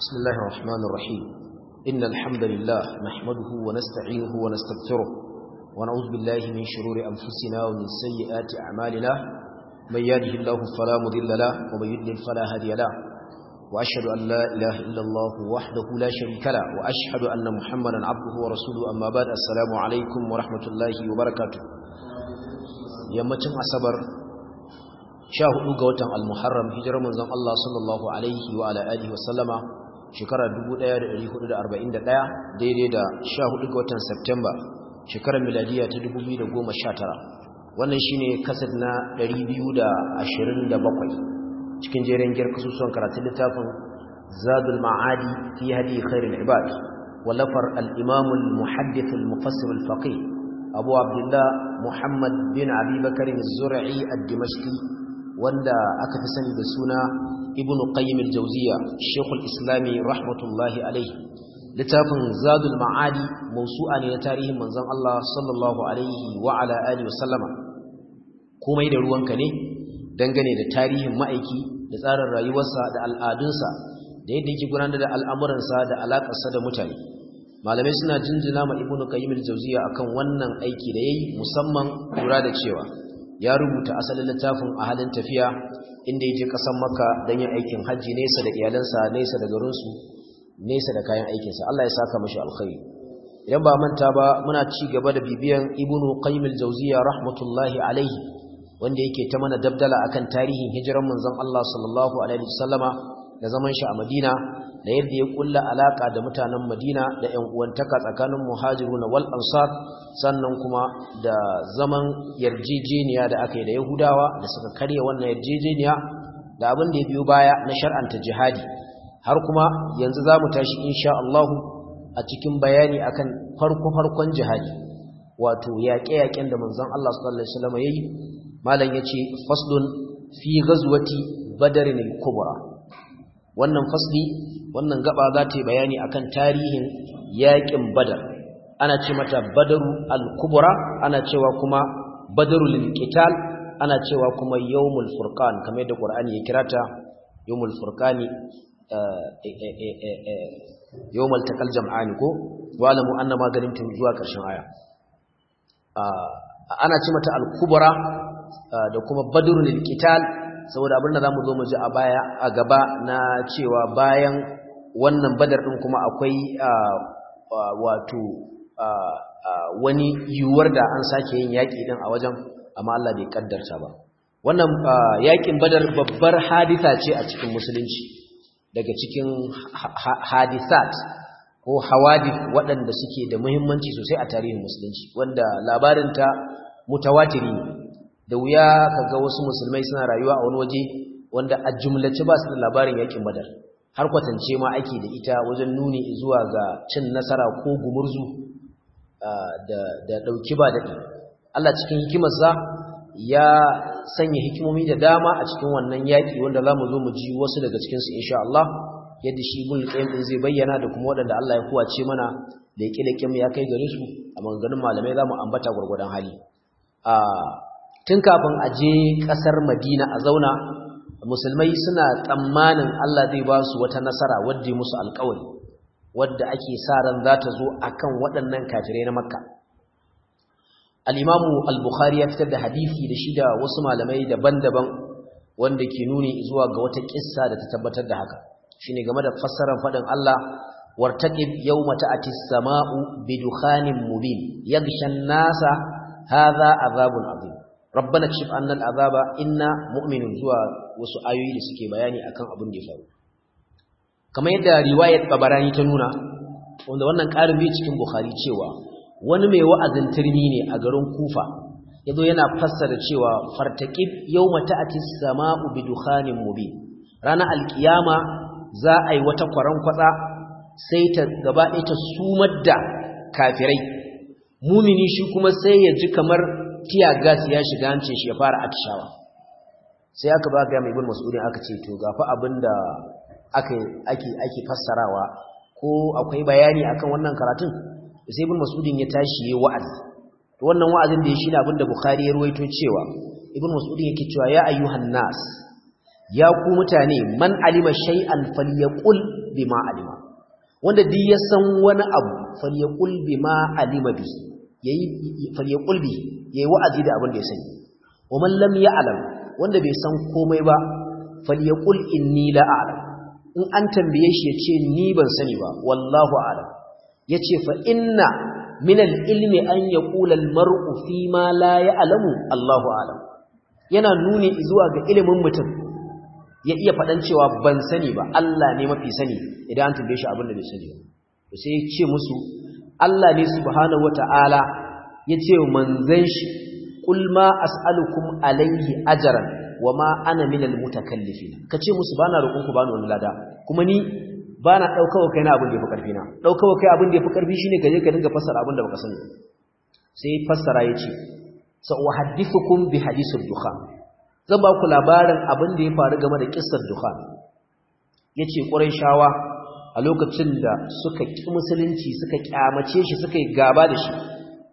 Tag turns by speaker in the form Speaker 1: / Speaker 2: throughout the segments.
Speaker 1: بسم الله الرحمن الرحيم إن الحمد لله نحمده ونستعينه ونستغفره ونعوذ بالله من شرور أنفسنا ومن سيئات أعمالنا من يهده الله فلا مضل له ومن يضلل فلا هادي له وأشهد أن لا إله إلا الله وحده لا شريك له وأشهد أن محمدا عبده ورسوله أما بعد السلام عليكم ورحمة الله وبركاته yammacin asabar sha hudu ga watan al-muharram hijirar manzon Allah sallallahu alaihi wa ala alihi wasallama shekarar 1441 daidai da sha hudu ga watan September shekarar miladiya ta 2019 wannan shine kasad na 227 cikin jerin giyar kasusuwan karatun littafin zadul ma'adi fi hadi khairul ibad wallafar al-imam al-muhaddith al-mufassir al-faqih abu abdullah muhammad bin abi bakar az-zur'i ad-dimashqi wanda aka fi sani da suna ibn qayyim al-jawziya shaykhul islami rahmatullahi alayhi littafin zadul ma'adi mawsu'a ne na tarihin manzon Allah sallallahu alaihi wa ala alihi wa sallama komai da ruwanka ne dangane da tarihin ma'aiki da tsarin rayuwarsa da al'adunsa da yadda yake gudanar da al'amuransa da alaƙarsa da mutane malamai suna jinjina ma ibnu qayyim al-jawziya akan wannan aiki da yayi musamman lura da cewa ya rubuta asalin littafin a halin tafiya inda ya je ƙasar makka don yin aikin hajji nesa da iyalansa nesa da garinsu nesa da kayan aikinsa Allah ya saka mashi alkhairi idan ba manta ba muna ci gaba da bibiyan ibnu qayyim al-jawziya rahmatullahi alaihi wanda yake ta mana dabdala akan tarihin hijiran manzon Allah sallallahu alaihi wasallama da zaman shi a Madina da yadda ya kulla alaka da mutanen Madina da ƴan uwantaka tsakanin muhajiruna wal ansar sannan kuma da zaman yarjejeniya da aka yi da Yahudawa da suka karya wannan yarjejeniya da abin da ya biyo baya na shar'anta jihadi har kuma yanzu zamu tashi insha Allah a cikin bayani akan farko farkon jihadi wato yaƙe-yaƙen da manzon Allah sallallahu alaihi wasallam yayi malam yace faslun fi ghazwati badrin al-kubra wannan fasli wannan gaba za ta yi bayani akan tarihin yaƙin badar ana ce mata badaru al-kubra ana cewa kuma badarul qital ana cewa kuma yawmul furqan kamar yadda qur'ani ya kirata yawmul furqani yawmal taqal jam'ani ko walamu annama ganimtum zuwa ƙarshen aya ana ce mata al-kubra da kuma badrul qital saboda abinda zamu zo mu ji a baya a gaba na cewa bayan wannan badar din kuma akwai wato wani yiwuwar da an sake yin yaki din a wajen amma Allah bai kaddarta ba wannan yakin badar babbar hadisa ce a cikin musulunci daga cikin hadisat ko hawadith waɗanda suke da muhimmanci sosai a tarihin musulunci wanda labarinta mutawatiri ne da wuya kaga wasu musulmai suna rayuwa a wani waje wanda a jumlace ba su da labarin yakin badar har kwatance ma ake da ita wajen nuni zuwa ga cin nasara ko gumurzu da da dauki ba dadi Allah cikin hikimarsa ya sanya hikimomi da dama a cikin wannan yaki wanda zamu zo mu ji wasu daga cikin su insha Allah yadda shi ibn qayyim din zai bayyana da kuma wadanda Allah ya kuwace mana da yake da kim ya kai gare su a maganganun malamai zamu ambata gurgurdan hali a tun kafin a je kasar Madina a zauna musulmai suna tsammanin Allah zai ba su wata nasara wadda musu alƙawari wadda ake sa ran za ta zo akan waɗannan kafirai na Makka al-Imam al-Bukhari ya fitar da hadisi da shi da wasu malamai daban-daban wanda ke nuni zuwa ga wata kissa da ta tabbatar da haka shine game da fassarar fadin Allah wartaqib yawma ta'ti as-sama'u bidukhanin mubin yaghsha an-nasa hadha azabun azim rabbana kshif anna al-azaba inna mu'minun zuwa wasu ayoyi da suke bayani akan abin da ya faru kamar yadda riwayar Tabarani ta nuna wanda wannan karin bi cikin Bukhari cewa wani mai wa'azin turmi ne a garin Kufa yazo yana fassara cewa fartaqib yawma ta'ti as-sama'u bidukhanin mubin ranar alkiyama za a yi wata kwaran kwatsa sai ta gaba ɗaya ta sumar da kafirai mumini shi kuma sai ya ji kamar tiya gas ya shiga hancin shi ya fara atishawa sai aka ba ga mai ibn mas'udin aka ce to gafa abinda aka ake ake fassarawa ko akwai bayani akan wannan karatun sai ibn mas'udin ya tashi yayi wa'azi to wannan wa'azin da ya shi ne abinda bukhari ya ruwaito cewa ibn mas'udin yake cewa ya ayyuhan nas ya ku mutane man alima shay'an falyaqul bima alima wanda duk ya san wani abu falyaqul bima alima bi yayi falyaqul bi yayi wa'azi da abin da ya sani wa man lam ya'lam wanda bai san komai ba falyaqul inni la a'lam in an tambaye shi yace ni ban sani ba wallahu a'lam yace fa inna min al-ilmi an yaqula al-mar'u fi ma la ya'lamu Allahu a'lam yana nuni zuwa ga ilimin mutum ya iya faɗan cewa ban sani ba Allah ne mafi sani idan an tambaye shi abin da bai sani ba sai ya ce musu Allah ne subhanahu wata'ala ya ce manzan shi qul ma as'alukum alayhi ajran wama ana minal mutakallifin kace musu bana roƙon ku bani wani lada kuma ni bana daukawa kai na abin da yafi karfi na daukawa kai abin da yafi karfi shine gaje ka dinga fassara abin da baka sani sai fassara yace sa uhaddithukum bi hadithid dukhan zan ba ku labarin abin da ya faru game da kissar dukhan yace quraishawa a lokacin da suka ki musulunci suka kyamace shi suka yi gaba da shi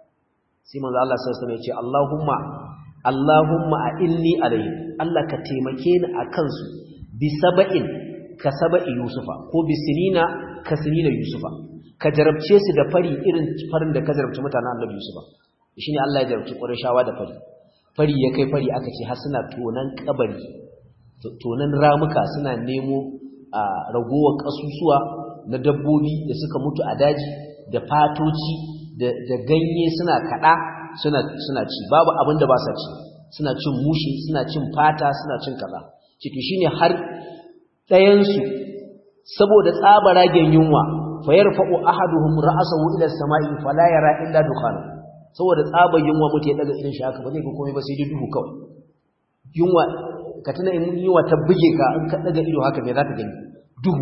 Speaker 1: sai manzo Allah sallallahu alaihi wasallam yace Allahumma Allahumma a inni alayhim Allah ka taimake ni akan su bi saba'in ka saba'i Yusufa ko bi sinina ka sinina Yusufa ka jarabce su da fari irin farin da ka jarabce mutanen Annabi Yusufa shine Allah ya jarabci Qurayshawa da fari fari ya kai fari aka ce har suna tonan kabari tonan ramuka suna nemo a ragowar kasusuwa na dabbobi da suka mutu a daji da fatoci da ganye suna kada suna suna ci babu abin da ba sa ci suna cin mushi suna cin fata suna cin kaza ciki shine har ɗayan su saboda tsabaragen yunwa fa yarfa'u ahaduhum ra'sahu ila as-sama'i fala yara illa dukhana saboda tsabar yunwa mutai daga irin shi haka ba zai ga komai ba sai dai duhu kawai yunwa ka tana in yunwa ta buge ka in ka daga ido haka me zaka gani duhu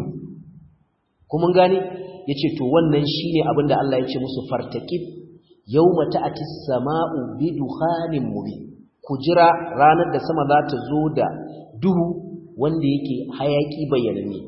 Speaker 1: kuma gane yace to wannan shine abinda Allah ya ce musu fartaqib yawma ta'ti as-sama'u bi dukhanin mubin ku jira ranar da sama za ta zo da duhu wanda yake hayaki bayyanane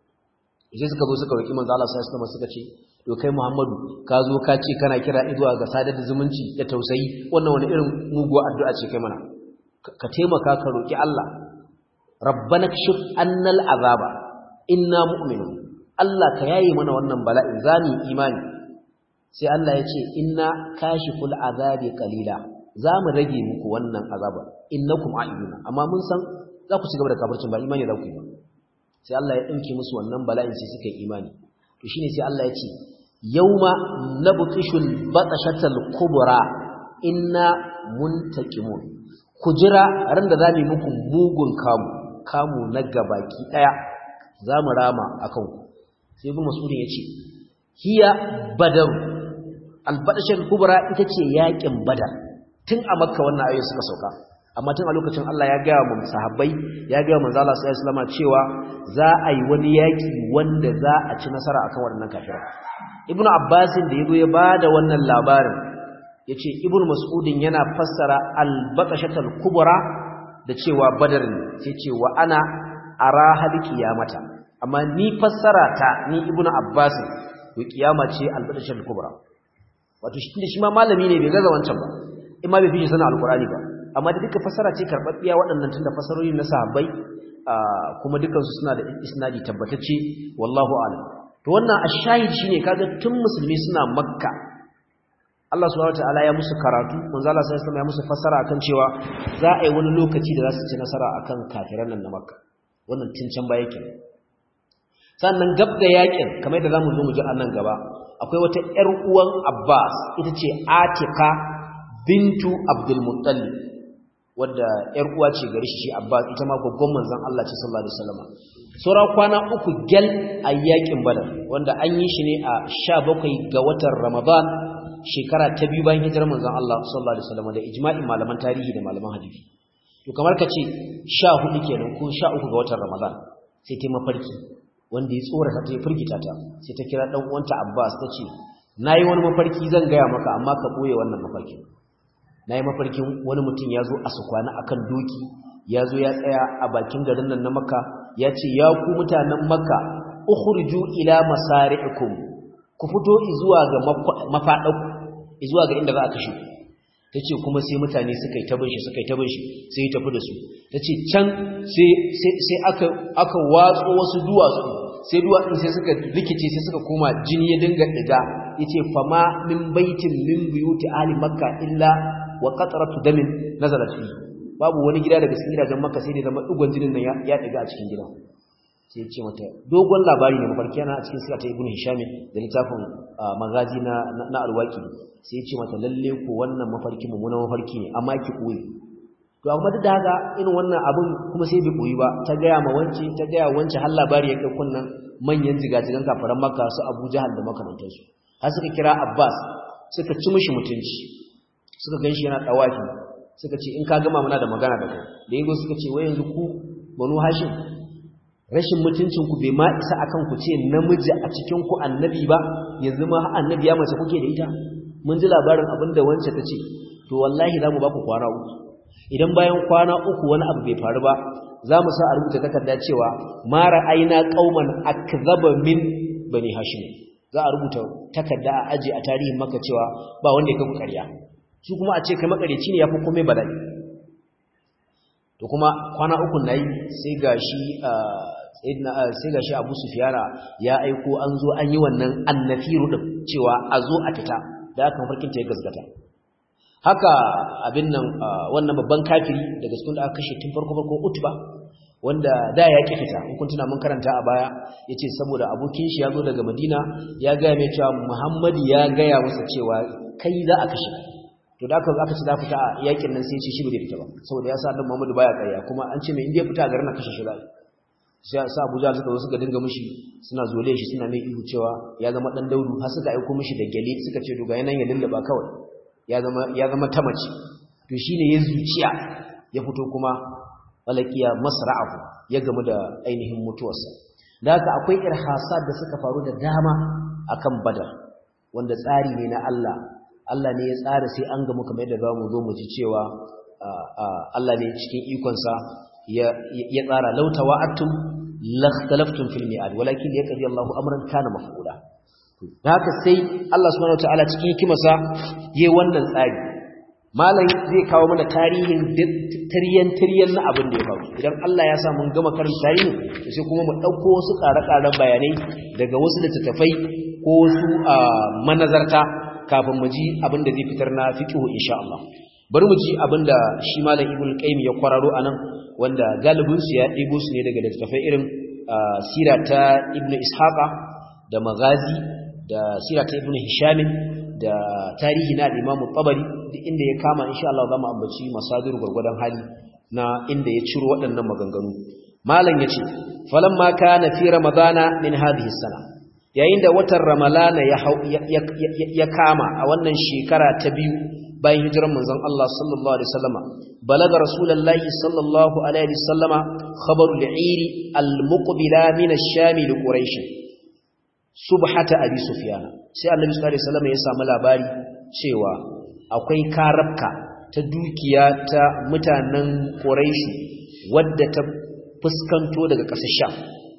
Speaker 1: sai suka zo suka roki manzo Allah sallallahu alaihi suka ce to kai Muhammadu ka zo ka ce kana kira zuwa ga sadar da zumunci da tausayi wannan wani irin muguwa addu'a ce kai mana ka taimaka ka roki Allah rabbana kshif annal azaba inna mu'minun Allah ka yayi mana wannan bala'in zani imani sai Allah ya ce inna kashiful azabi qalila za mu rage muku wannan azaba innakum a'iduna amma mun san za ku ci gaba da kafircin ba imani za ku yi ba sai Allah ya dauke musu wannan bala'in sai suka yi imani to shine sai Allah ya ce yauma nabtishul batashatal kubra inna muntaqimun ku jira ran da zamu muku mugun kamu kamu na gabaki daya zamu rama akan ku sai ibn mas'ud ya ce hiya badar albadashal kubra ita ce yakin badar tun a makka wannan ayoyi suka sauka amma tun a lokacin Allah ya gaya mu sahabbai ya gaya manzo Allah sallallahu alaihi wasallam cewa za a yi wani yaki wanda za a ci nasara akan waɗannan kafirai ibnu abbasin da yazo ya bada wannan labarin yace ibnu mas'udin yana fassara al-baqashatul kubra da cewa badar ne sai ce wa ana ara hal kiyamata amma ni fassara ta ni ibnu abbasin to kiyama ce al-baqashatul kubra wato shi shi ma malami ne bai gaza wancan ba in ma bai fi sanin alqur'ani ba amma da duka fassara ce karbabbiya waɗannan tunda fassarorin na sahabbai kuma dukansu suna da isnadi tabbatacce wallahu a'lam to wannan ashahid shine kaga tun musulmi suna makka Allah subhanahu wataala ya musu karatu manzo Allah sallallahu alaihi wasallam ya musu fassara akan cewa za a yi wani lokaci da za su ci nasara akan kafiran nan na makka wannan tun can baya kenan sannan gab da yakin kamar da zamu zo mu ji a nan gaba akwai wata ƴar uwan Abbas ita ce Atika bintu Abdul Muttalib wadda ƴar uwa ce gare shi Abbas ita ma gaggon manzon Allah ce sallallahu alaihi wasallam sura kwana uku gel a yakin Badar wanda an yi shi ne a 17 ga watan Ramadan shekara ta biyu bayan hijirar manzon Allah sallallahu alaihi wasallam da ijma'in malaman tarihi da malaman hadisi to kamar ka ce 14 kenan ko 13 ga watan Ramadan sai ta mafarki wanda ya tsorata ta ya firgita ta sai ta kira dan uwanta Abbas ta ce nayi wani mafarki zan gaya maka amma ka boye wannan mafarkin na yi mafarkin wani mutum ya zo a sukwana a kan doki ya zo ya tsaya a bakin garin nan na maka ya ce ya ku mutanen maka ukhruju ila masari'ikum ku fito zuwa ga mafaɗaku zuwa ga inda za a kashe tace kuma sai mutane suka yi tabin shi suka yi tabin shi sai ya tafi da su tace can sai sai aka aka watso wasu duwatsu sai duwatsun sai suka rikice sai suka koma jini ya dinga diga yace fama min baitin min buyuti ahli makka illa wa qatratu damin nazalat fi babu wani gida daga cikin gidajen makka sai da zama dugon jinin nan ya diga a cikin gida sai ce mata dogon labari ne mafarki yana a cikin sirata ibn hisham da littafin magazi na na alwaki sai ce mata lalle ko wannan mafarki mummunan mafarki ne amma ki koyi to amma duk da haka irin wannan abin kuma sai bai koyi ba ta gaya ma wance ta gaya wance har labari ya kai kunnan manyan jigajigan kafaran makka su abu jahal da makamantansu har suka kira abbas suka ci mishi mutunci suka ganshi yana dawafi suka ce in ka gama muna da magana da kai da yanzu suka ce wai yanzu ku banu hashim rashin mutuncin ku bai ma isa akan ku ce namiji a cikin ku annabi ba yanzu ma annabi ya mace kuke da ita mun ji labarin abin da wance ta ce to wallahi za mu ba ku kwana uku idan bayan kwana uku wani abu bai faru ba za mu sa a rubuta takarda cewa mara aina kauman akzaba min bani hashim za a rubuta takarda a aje a tarihin maka cewa ba wanda ya kafa ƙarya su kuma a ce kai makareci ne yafi komai bala'i to kuma kwana uku nayi sai gashi sai gashi Abu Sufyana ya aiko an zo an yi wannan annafiru din cewa a zo a fita da aka farkin ta ya gaskata haka abin nan wannan babban kafiri daga cikin da aka kashe tun farko farko Utba wanda da ya ki fita in kun tuna mun karanta a baya yace saboda abokin shi ya zo daga Madina ya ga mai cewa Muhammad ya gaya masa cewa kai za a kashe to da aka aka ci da fita a yakin nan sai ya ce shi bai fita ba saboda ya sa dan Muhammad baya kariya kuma an ce mai inda ya fita garin na kashe shi zai sai sa Abuja suka zo suka dinga mishi suna zole shi suna mai ihu cewa ya zama dan daudu har suka aika mishi da gele suka ce doga yanan ya lullaba kawai ya zama ya zama tamaci to shine ya zuciya ya fito kuma walakiya masra'ahu ya gamu da ainihin mutuwarsa da haka akwai irhasat da suka faru da dama akan badar wanda tsari ne na Allah Allah ne ya tsara sai an gamu kamar yadda zamu zo mu ji cewa Allah ne cikin ikonsa ya tsara lautawa atum lakhtalaftum fil mi'ad walakin yaqdi Allahu amran kana maf'ula haka sai Allah subhanahu wataala cikin hikimarsa yayin wannan tsari malam zai kawo mana tarihin tiryan tiryan na abin da ya faru idan Allah ya sa mun gama karin tarihi sai kuma mu dauko wasu ƙare-ƙaren bayanai daga wasu littattafai ko wasu manazarta kafin mu ji abin da zai fitar na fiqhu insha Allah bari mu ji abin da shi malam Ibn Qayyim ya kwararo anan wanda galibin su ya ɗebo su ne daga littattafai irin sira ta Ibn Ishaqa da Maghazi da sira ta Ibn Hisham da tarihi na Imam Tabari duk inda ya kama insha Allah zamu ambaci masadir gurgurdan hali na inda ya ciro waɗannan maganganu malam yace falamma kana fi ramadana min hadhihi sana yayin da watan ramalana ya ya kama a wannan shekara ta biyu bayan hijiran manzon Allah sallallahu alaihi wasallama balaga rasulullahi sallallahu alaihi wasallama khabaru al-eiri al-muqbila min ash-sham li quraish subhata abi sufyan sai annabi sallallahu alaihi wasallama ya samu labari cewa akwai karabka ta dukiya ta mutanen quraish wadda ta fuskanto daga ƙasar sham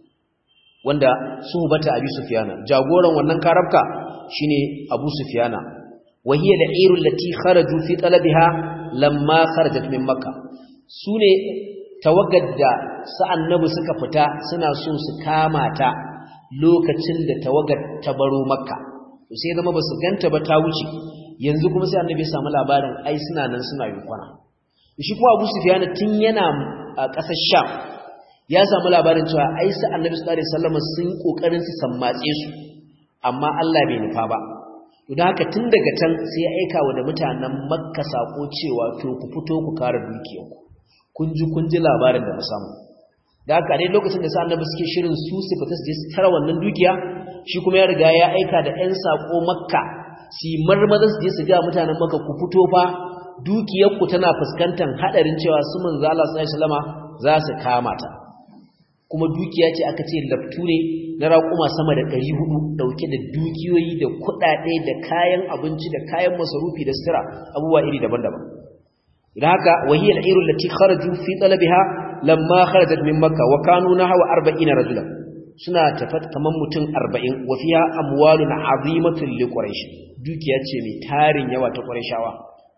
Speaker 1: wanda suhbata abi sufyana jagoran wannan karabka shine abu sufyana wahiya al-ayru allati kharaju fi talabiha lamma kharajat min makkah sune tawagadda sa annabi suka fita suna so su kama ta lokacin da tawagar ta baro makka to sai zama basu ganta ba ta wuce yanzu kuma sai annabi ya samu labarin ai suna nan suna yunkwana shi kuma abu sufyana tun yana a ƙasar sham ya samu labarin cewa ai sa annabi sallallahu alaihi wasallam sun kokarin su sammatse su amma Allah bai nufa ba to da haka tun daga can sai ya aika wa da mutanen makka sako cewa to ku fito ku kare dukiyarku kun ji kun ji labarin da na samu da haka dai lokacin da sa annabi suke shirin su su fita su je su tara wannan dukiya shi kuma ya riga ya aika da ƴan sako makka su marmaza su je su ga mutanen makka ku fito fa dukiyarku tana fuskantar hadarin cewa su manzo Allah sallallahu alaihi wasallama za su kama ta kuma dukiya ce aka ce laftu ne na raƙuma sama da ɗari hudu ɗauke da dukiyoyi da kuɗaɗe da kayan abinci da kayan masarufi da sutura abubuwa iri daban-daban idan haka wahiyar irin lati kharaju fi talabiha lamma kharajat min makka wa kanu nahwa 40 rajulan suna tafat kaman mutum 40 wa fiha amwalun azimatun li quraish dukiya ce mai tarin yawa ta qurayshawa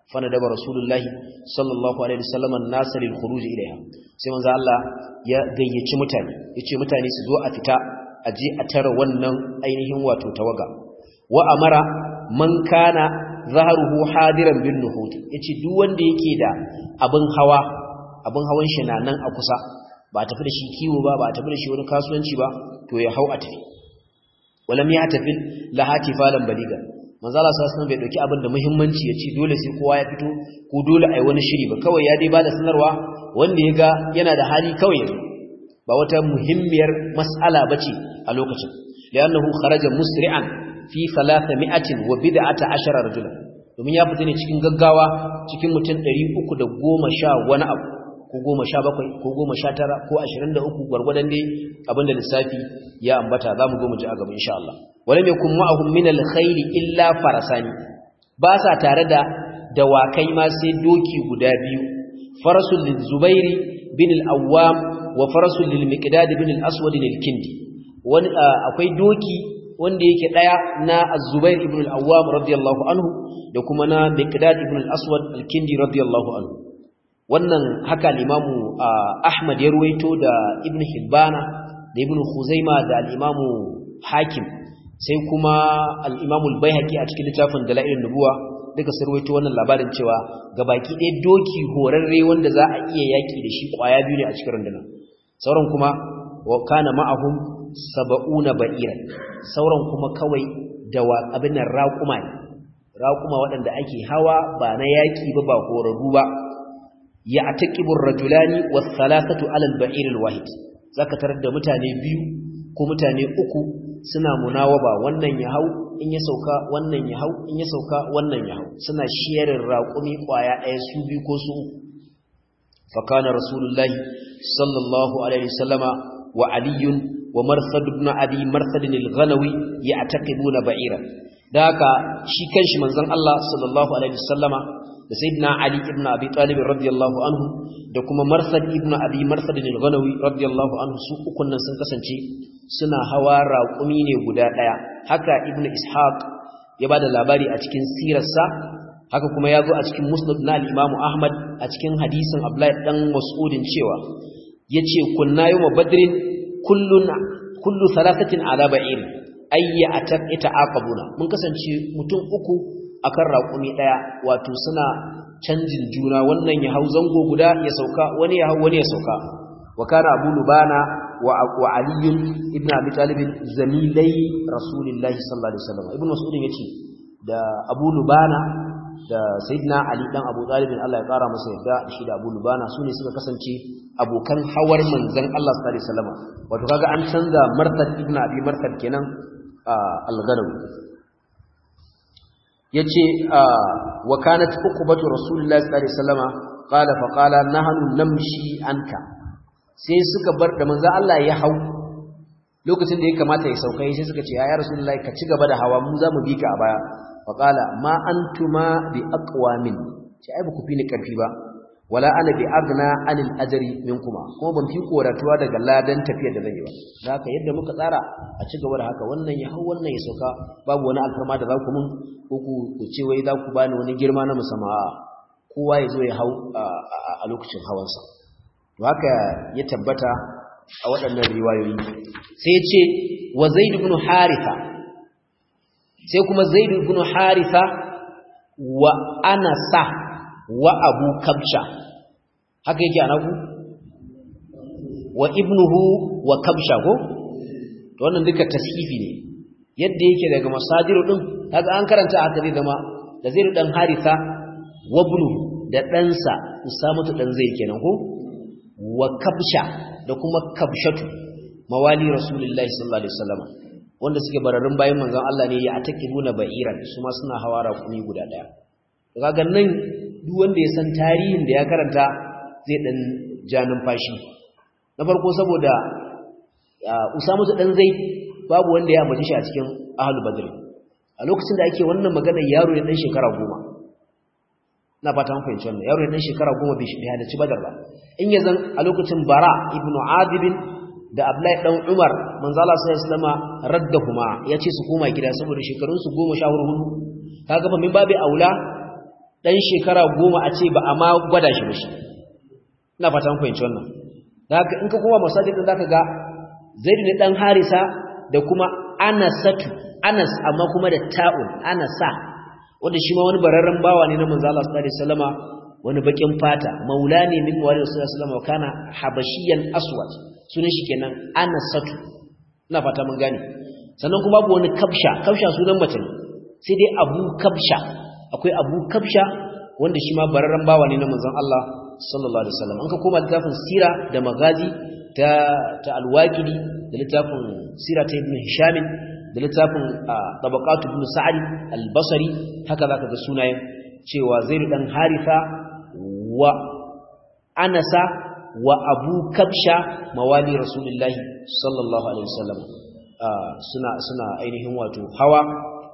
Speaker 1: fanadaba rasulullahi sallallahu alaihi wasallam an-nas lil khuruj ilayha sai manzo Allah ya gayyaci mutane yace mutane su zo a fita a je a tara wannan ainihin wato tawaga wa amara man kana zaharuhu hadiran bin nuhut yace duk wanda yake da abin hawa abin hawan shi na nan a kusa ba tafi da shi kiwo ba ba tafi da shi wani kasuwanci ba to ya hau a tafi walam ya tafi lahati falan baliga manzo Allah sallallahu bai dauki abin da muhimmanci yace dole sai kowa ya fito ko dole ai wani shiri ba kawai ya dai bada sanarwa wanda ya ga yana da hali kawai ya ba wata muhimmiyar mas'ala bace a lokacin li'annahu kharaja musri'an fi 300 wa bid'ata ashara rajulan domin ya fita ne cikin gaggawa cikin mutum 310 wani abu ko 17 ko 19 ko 23 gwargwadon dai abinda lissafi ya ambata zamu go mu ji a gaba insha Allah walam yakun ma'ahum min al-khayl illa farasani ba sa tare da dawakai ma sai doki guda biyu farasul lizubairi bin al-awwam wa farasul lil-miqdad bin al-aswad al-kindi wani akwai doki wanda yake daya na az-zubair ibn al-awwam radiyallahu anhu da kuma na miqdad ibn al-aswad al-kindi radiyallahu anhu wannan haka al-imamu ahmad ya ruwaito da ibn hibbana da ibn khuzaima da al-imamu hakim sai kuma al-imamu al-baihaqi a cikin littafin dalailun nubuwa duka sun ruwaito wannan labarin cewa gabaki ɗaya doki horarre wanda za a iya yaki da shi kwaya biyu ne a cikin rundunar sauran kuma wa kana ma'ahum saba'una ba'iran sauran kuma kawai da abin nan raƙuma ne raƙuma waɗanda ake hawa ba na yaƙi ba ba horarru ba ya ataqibur rajulani was thalathatu ala al-ba'ir al-wahid zaka tarar da mutane biyu ko mutane uku suna munawaba wannan ya hau in ya sauka wannan ya hau in ya sauka wannan ya hau suna shiyarin raƙumi ƙwaya ɗaya su biyu ko su uku fa kana rasulullahi sallallahu alaihi wasallama wa aliyun wa marsad ibn abi marsad al-ghanawi ya'taqibuna ba'ira da haka shi kanshi manzon Allah sallallahu alaihi wasallama da sayyidina ali ibn abi talib radiyallahu anhu da kuma marsad ibn abi marsad al-ghanawi radiyallahu anhu su ukun nan sun kasance suna hawa raƙumi ne guda daya haka ibn ishaq ya bada labari a cikin sirarsa haka kuma ya zo a cikin musnad na al-imam ahmad a cikin hadisin abdullahi dan mas'udin cewa yace kunna yawma badrin kullun kullu thalathatin ala ba'ir ayya atak ita'aqabuna mun kasance mutum uku akan raƙumi daya wato suna canjin juna wannan ya hau zango guda ya sauka wani ya hau wani ya sauka wa kana abu lubana wa wa ali ibn abi talib zamilai rasulillahi sallallahu alaihi wasallam ibn mas'ud yace da abu lubana da sayyidina ali dan abu talib Allah ya kara masa yadda shi da abu lubana sune suka kasance abokan hawar manzon Allah sallallahu alaihi wasallam wato kaga an canza martad ibn abi martad kenan al-ghanawi yace wa kanat uqbatu rasulillahi sallallahu alaihi wasallama qala fa qala nahnu namshi anka sai suka bar da manzon Allah ya hau lokacin da ya kamata ya sauka sai suka ce ya rasulullahi ka ci gaba da hawa mu za mu bi ka a baya fa qala ma antuma bi aqwamin sai ai ba ku fi ni karfi ba wala ana bi agna anil ajri minkuma kuma ban fi koratuwa daga ladan tafiyar da zan yi ba da haka yadda muka tsara a ci gaba da haka wannan ya hau wannan ya sauka babu wani alfarma da za ku mun ko ku ce wai za ku bani wani girma na musamman kowa ya zo ya hau a lokacin hawansa to haka ya tabbata a waɗannan riwayoyi sai ce wa zaid ibn haritha sai kuma zaid ibn haritha wa anasa wa abu kabsha haka yake anaku wa ibnuhu wa kabsha ko to wannan duka tashifi ne yadda yake daga masadiru din kaga an karanta haka zai zama da zai dan haritha wa ibnu da ɗansa usamatu dan zai kenan ko wa kabsha da kuma kabshatu mawali rasulullahi sallallahu alaihi wasallam wanda suke bararin bayan manzon Allah ne ya atakibuna ba'iran su ma suna hawara kuni guda daya kaga nan duk wanda ya san tarihin da ya karanta zai dan ja numfashi na farko saboda Usama dan Zaid babu wanda ya ambace shi a cikin Ahlul Badr a lokacin da ake wannan magana yaro ne dan shekara goma na fata mun fahimci wannan yaro ne dan shekara goma bai shi halarci Badar ba in ya zan a lokacin Bara ibn Adib da Abdullahi dan Umar manzo Allah sallallahu alaihi wasallam raddahuma yace su koma gida saboda shekarun su 14 kaga fa min babu aula dan shekara goma a ce ba a ma gwada shi ba shi ina fatan fahimci wannan da haka in ka koma masajid din zaka ga zaid ne dan harisa da kuma anasatu anas amma kuma da ta'un anasa wanda shi ma wani bararren bawa ne na manzo Allah sallallahu alaihi wasallama wani bakin fata maula ne min wali rasulullahi sallallahu alaihi wasallam kana habashiyan aswad sunan shi kenan anasatu ina fata mun gane sannan kuma babu wani kabsha kabsha sunan mace ne sai dai abu kabsha akwai abu kabsha wanda shi ma bararren bawa ne na manzon Allah sallallahu alaihi wasallam an ka koma littafin sira da magazi ta ta alwaqidi da littafin sira ta ibn hisham da littafin tabaqat ibn sa'd al-basri haka zaka ga sunayen cewa zaid dan haritha wa anasa wa abu kabsha mawali rasulullahi sallallahu alaihi wasallam suna suna ainihin wato hawa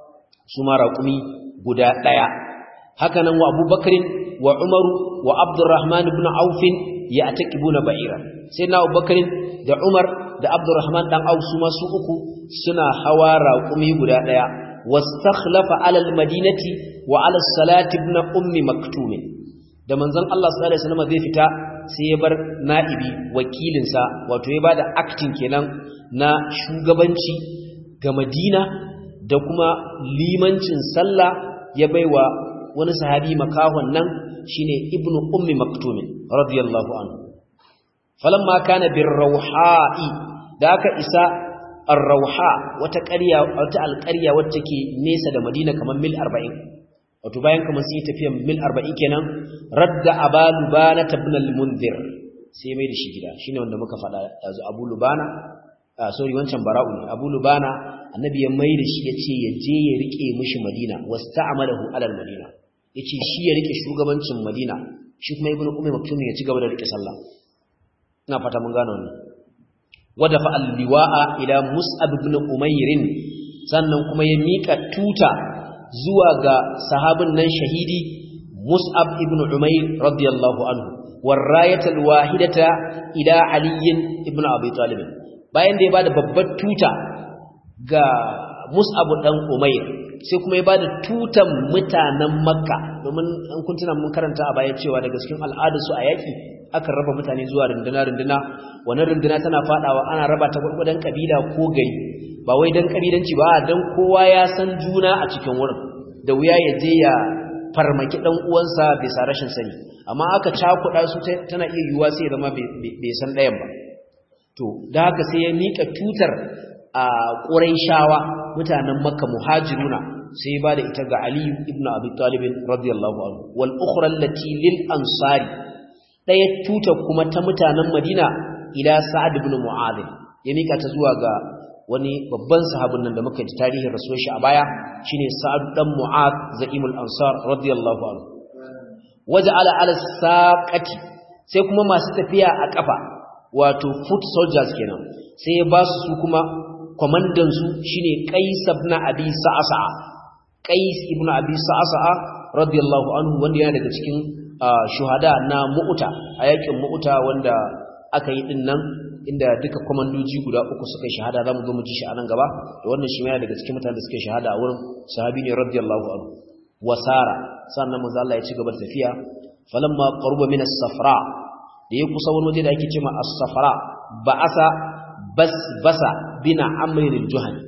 Speaker 1: su ma raƙumi guda ɗaya haka nan wa abubakarin wa umaru wa abdurrahman ibn aufin ya ataqibuna ba'ira sai na abubakarin da umar da abdurrahman dan auf su ma su uku suna hawa raƙumi guda ɗaya wastakhlafa ala almadinati wa ala salati ibn ummi maktum da manzon Allah sallallahu alaihi wasallam zai fita sai ya bar na'ibi wakilinsa wato ya bada acting kenan na shugabanci ga Madina da kuma limancin sallah ya baiwa wani sahabi makahon nan shine ibn ummi maktum radiyallahu anhu falamma kana birrauha'i da aka isa ar-rauha wata ƙarya wata alƙarya wacce ke nesa da Madina kamar mil 40 wato bayan kamar sai tafiyan mil 40 kenan radda abalu bana ibn al-munzir sai mai da shi gida shine wanda muka faɗa yanzu abu lubana ah sorry wancan bara'u ne abu lubana annabi ya mai da shi yace ya je ya rike mishi madina wasta'amalahu ala al-madina yace shi ya rike shugabancin madina shi kuma ibnu ummi maktum ya ci gaba da rike sallah ina fata mun gano wannan wadafa al-liwa'a ila mus'ab ibn umayr sannan kuma ya mika tuta zuwa ga sahabin nan shahidi mus'ab ibn umayr radiyallahu anhu warrayatul wahidata ila ali ibn abi talib bayan da ya bada babbar tuta ga mus'ab dan umayr sai kuma ya bada tutan mutanen makka domin an kuntuna mun karanta a baya cewa daga cikin al'adarsu a yaki akan raba mutane zuwa runduna-runduna wannan runduna tana fadawa ana raba ta gurgudan kabila ko gari ba wai dan kabilanci ba dan kowa ya san juna a cikin wurin da wuya ya je ya farmaki dan uwansa bisa rashin sani amma aka cakuɗa su tana iya yiwuwa sai ya zama bai san ɗayan ba to da haka sai ya mika tutar a Qurayshawa mutanen Makka muhajiruna sai ya bada ita ga Ali ibn Abi Talib radiyallahu anhu wal ukhra allati lil ansari ɗaya tuta kuma ta mutanen Madina ila Sa'ad ibn Mu'adh ya mika ta zuwa ga wani babban sahabin nan da muka ji tarihin rasuwar shi a baya shine Sa'ad dan Mu'adh za'imul Ansar radiyallahu anhu waja'ala ala saqati sai kuma masu tafiya a kafa wato foot soldiers kenan sai ya ba su kuma komandan su shine Qais ibn Abi Sa'sa'a Qais ibn Abi Sa'sa'a radiyallahu anhu wanda yana daga cikin shuhada na mu'uta a yakin mu'uta wanda aka yi din nan inda duka komandoji guda uku suka yi shahada zamu zo mu ji shi a nan gaba da wannan shi yana daga cikin mutanen da suka yi shahada a wurin sahabi ne radiyallahu anhu wasara sannan manzo Allah ya ci gaba da tafiya falamma qaruba min as-safra da ya kusa wani waje da ake cewa as-safra ba'asa basbasa bina amr al-juhani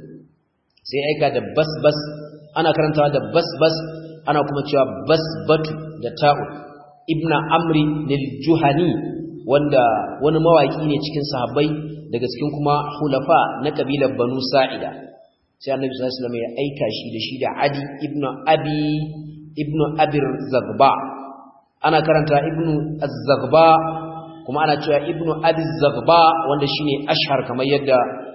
Speaker 1: sai aika da basbas ana karantawa da basbas ana kuma cewa basbatu da ta'u ibna amri lil juhani wanda wani mawaki ne cikin sahabbai daga cikin kuma hulafa na kabilar banu sa'ida sai annabi sallallahu alaihi wasallam ya aika shi da shi da adi ibnu abi ibnu abir zagba ana karanta ibnu az-zagba kuma ana cewa ibnu abi zagba wanda shine ashhar kamar yadda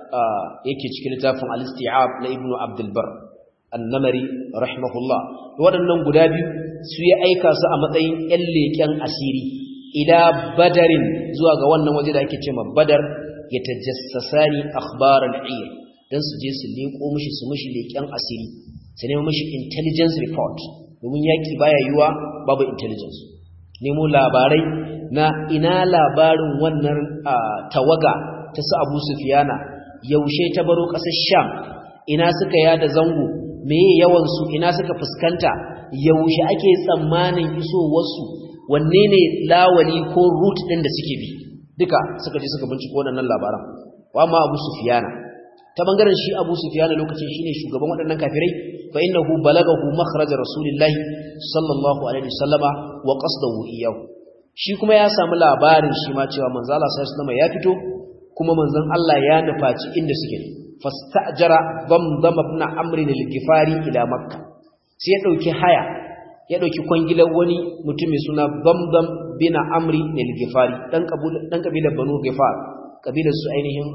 Speaker 1: yake cikin littafin al-isti'ab na ibnu abdul bar annamari rahimahullah waɗannan guda biyu su ya aika su a matsayin ƴan leƙen asiri ila badarin zuwa ga wannan waje da ake cewa badar ya tajassasani akhbar al-ayr dan su je su leƙo mishi su mishi leƙen asiri su nemo mishi intelligence report domin yaki baya yiwa babu intelligence nemo labarai na ina labarin wannan tawaga ta su Abu Sufyana yaushe ta baro ƙasar Sham ina suka yada zango meye yawan su ina suka fuskanta yaushe ake tsammanin isowarsu wanne ne lawali ko route din da suke bi duka suka je suka binciko waɗannan labaran wa amma Abu Sufyana ta bangaren shi Abu Sufyana lokacin shine shugaban waɗannan kafirai fa innahu balagahu makhraj rasulillahi sallallahu alaihi wasallama wa qasdahu iyyahu shi kuma ya samu labarin shi ma cewa manzo Allah sallallahu alaihi wasallama ya fito kuma manzon Allah ya nufaci inda suke fastajara damdam ibn amr al-gifari ila makkah sai ya dauki haya ya dauki kwangilar wani mutum mai suna damdam bin amr al-gifari dan kabila dan kabilar banu gifar kabilar su ainihin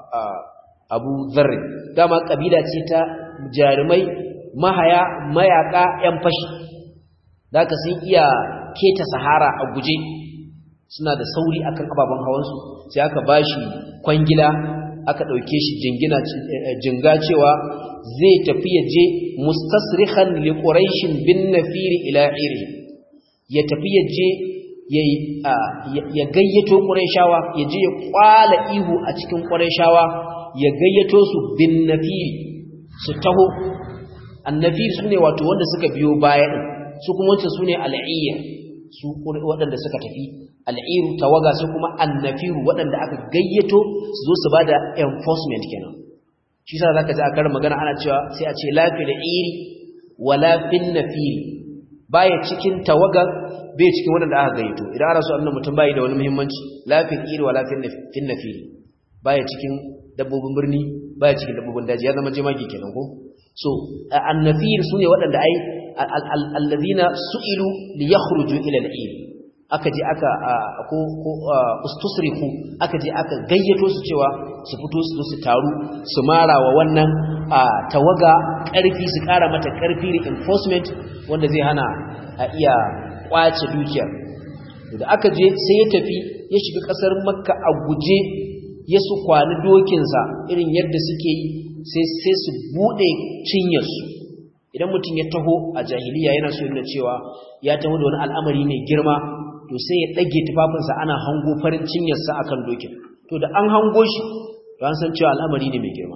Speaker 1: abu dharr dama kabila ce ta jarumai mahaya mayaka yan fashi daka sun iya keta sahara a guje suna da sauri akan ababen hawansu sai aka bashi kwangila aka ɗauke shi jingina jinga cewa zai tafi ya je mustasrihan li quraishin bin nafiri ila iri ya tafi ya je ya gayyato quraishawa ya je ya kwala ihu a cikin quraishawa ya gayyato su bin nafiri su taho annafir sune wato wanda suka biyo baya din su kuma wancan sune al'iyya su waɗanda suka tafi al'iru tawaga su kuma annafiru waɗanda aka gayyato su zo su ba da enforcement kenan shi sa za ka ji a karin magana ana cewa sai a ce lafi da iri wa lafin nafiri baya cikin tawaga bai cikin waɗanda aka gayyato idan ana so annan mutum bayi da wani muhimmanci lafin iri wa lafin nafiri baya cikin dabbobin birni baya cikin dabbobin daji ya zama jemage kenan ko so annafir sune waɗanda ai allazina su'ilu li yakhruju ila al-eid aka je aka ko ko ustusriku aka je aka gayyato su cewa su fito su su taru su mara wa wannan tawaga karfi su kara mata karfi reinforcement wanda zai hana a iya kwace dukiya da aka je sai ya tafi ya shiga kasar makka a guje ya su kwani dokinsa irin yadda suke yi sai sai su bude cinyarsu idan mutum ya taho a jahiliya yana so yana cewa ya taho da wani al'amari mai girma to sai ya ɗage tufafinsa ana hango farin cinyarsa a kan dokin to da an hango shi to an san cewa al'amari ne mai girma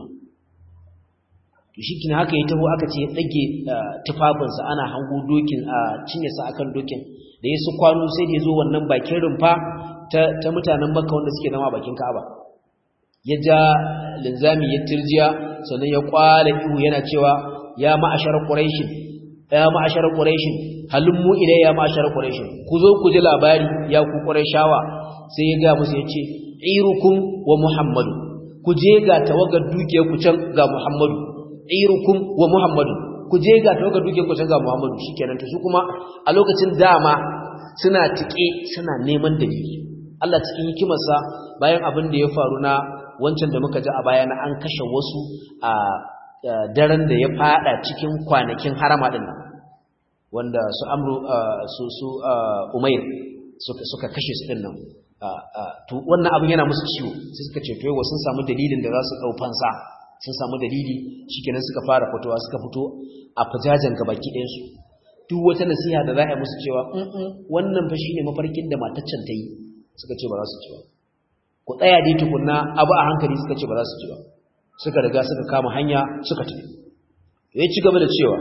Speaker 1: to shi kina haka ya taho aka ce ya ɗage tufafinsa ana hango dokin a cinyarsa a kan dokin da ya su kwano sai da ya zo wannan bakin rumfa ta mutanen makka wanda suke zama bakin ka'aba ya ja linzami ya tirjiya sannan ya kwala ihu yana cewa ya ma'ashar quraishin ya ma'ashar quraishin halummu ilai ya ma'ashar quraishin ku zo ku ji labari ya ku quraishawa sai ya ga musu yace irukum wa muhammadu ku je ga tawagar duke ku can ga muhammadu irukum wa muhammadu ku je ga tawagar duke ku can ga muhammadu shikenan to su kuma a lokacin dama suna tike suna neman dalili Allah cikin hikimarsa bayan abin da ya faru na wancan da muka ji a baya na an kashe wasu a daren da ya fada cikin kwanakin harama din nan wanda su amru su su umair suka kashe su din nan to wannan abin yana musu ciwo sai suka ce to yau sun samu dalilin da za su dau fansa sun samu dalili shikenan suka fara fitowa suka fito a fajajan gabaki ɗayan su duk wata nasiha da za a yi musu cewa wannan fa shine mafarkin da mataccen ta yi suka ce ba za su ci ba ku tsaya dai tukunna abu a hankali suka ce ba za su ci ba suka riga suka kama hanya suka tafi ya ci gaba da cewa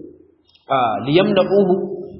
Speaker 1: liyamna'uhu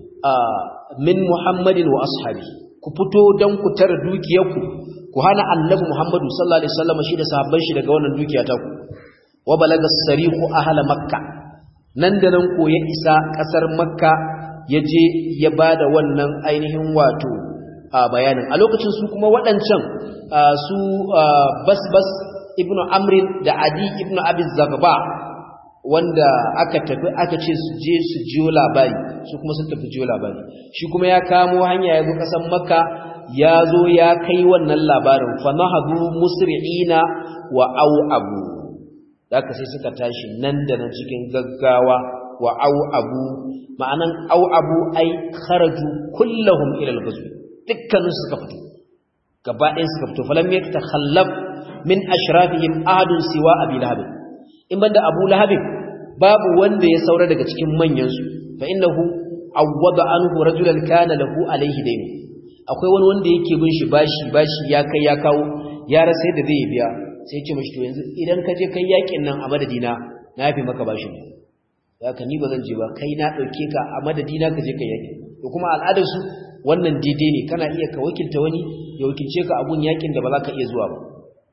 Speaker 1: min muhammadin wa ashabi ku fito dan ku tara dukiyarku ku hana annabi muhammadu sallallahu alaihi wasallam shi da sahabban shi daga wannan dukiya ta ku wa balaga sarihu ahla makka nan da nan ko ya isa kasar makka ya je ya bada wannan ainihin wato bayanin a lokacin su kuma waɗancan su basbas ibnu amrin da adi ibnu abi zagba wanda aka tafi aka ce su je su jiyo labari su kuma sun tafi jiyo labari shi kuma ya kamo hanya ya zo kasan makka ya zo ya kai wannan labarin fa nahadu musri'ina wa au abu ka sai suka tashi nan da nan cikin gaggawa wa au abu ma'anan au abu ai kharaju kullahum ila al-ghazw dukkanin suka fito gaba ɗayan suka fito falam yatakhallaf min ashrafihim ahadun siwa abi lahab in banda abu lahab babu wanda ya saura daga cikin manyan su fa innahu awwada anhu rajulan kana lahu alayhi dayn akwai wani wanda yake bin shi bashi bashi ya kai ya kawo ya rasa yadda zai biya sai ya ce mashi to yanzu idan ka je kai yakin nan a madadina na yafi maka bashin haka ni ba zan je ba kai na dauke ka a madadi na ka je ka yaki to kuma al'adar su wannan daidai ne kana iya ka wakilta wani ya wakilce ka abun yakin da ba za ka iya zuwa ba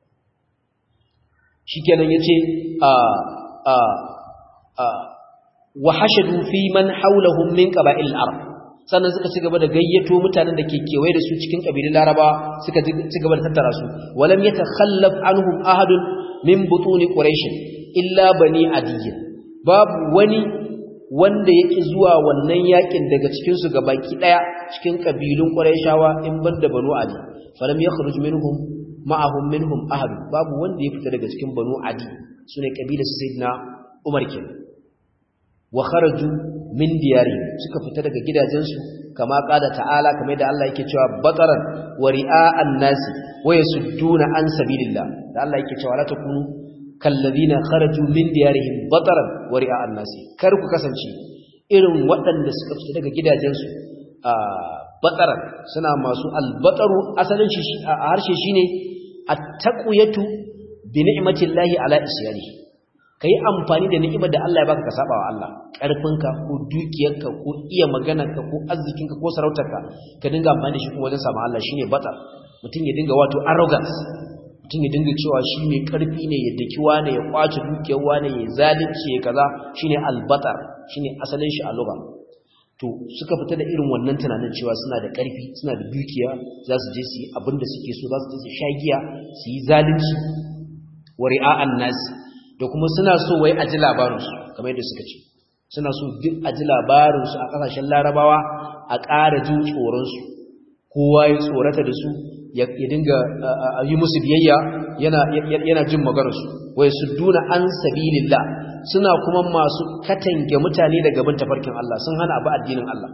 Speaker 1: shikenan yace a a a wa hashadu fi man hawlahum min qaba'il al-arab sannan suka ci gaba da gayyato mutanen da ke kewaye da su cikin kabilun Laraba suka ci gaba da tattara su walam yatakhallaf anhum ahadun min butuni quraish illa bani adiyy babu wani wanda yake zuwa wannan yakin daga cikin su gabaki daya cikin kabilun quraishawa in banda banu adi falam yakhruj minhum ma'ahum minhum ahad babu wanda ya fita daga cikin banu adi sune kabilar sayyidina umar kenan wa kharaju min diyari suka fita daga gidajensu kama qala ta'ala kamar da Allah yake cewa bataran wa ri'a'an nasi wa yasudduna an sabilillah da Allah yake cewa la takunu kalladina kharaju min diyarihim bataran wa ri'a'an nasi kar ku kasance irin waɗanda suka fita daga gidajensu a bataran suna masu albataru asalin shi a harshe shine at-taqwiyatu bi ni'matillahi ala isyanihi ka yi amfani da ni'imar da Allah ya baka ka saba wa Allah ƙarfinka ko dukiyarka ko iya maganarka ko arzikinka ko sarautarka ka dinga amfani da shi kuma wajen samu Allah shine bata mutum ya dinga wato arrogance mutum ya dinga cewa shi mai ƙarfi ne ya daki wane ya kwace dukiyar wane ya zalunci ya kaza shine albatar shine asalin shi a lugha to suka fita da irin wannan tunanin cewa suna da ƙarfi suna da dukiya za su je su yi abin da suke so za su je su sha giya su yi zalunci wa ri'a'an nasi da kuma suna so wai a ji labarinsu kamar yadda suka ce suna so duk a ji labarinsu a ƙasashen larabawa a ƙara jin tsoronsu kowa ya tsorata da su ya dinga yi musu biyayya yana jin maganarsu wai su duna an sabilillah suna kuma masu katange mutane daga bin tafarkin Allah sun hana abu addinin Allah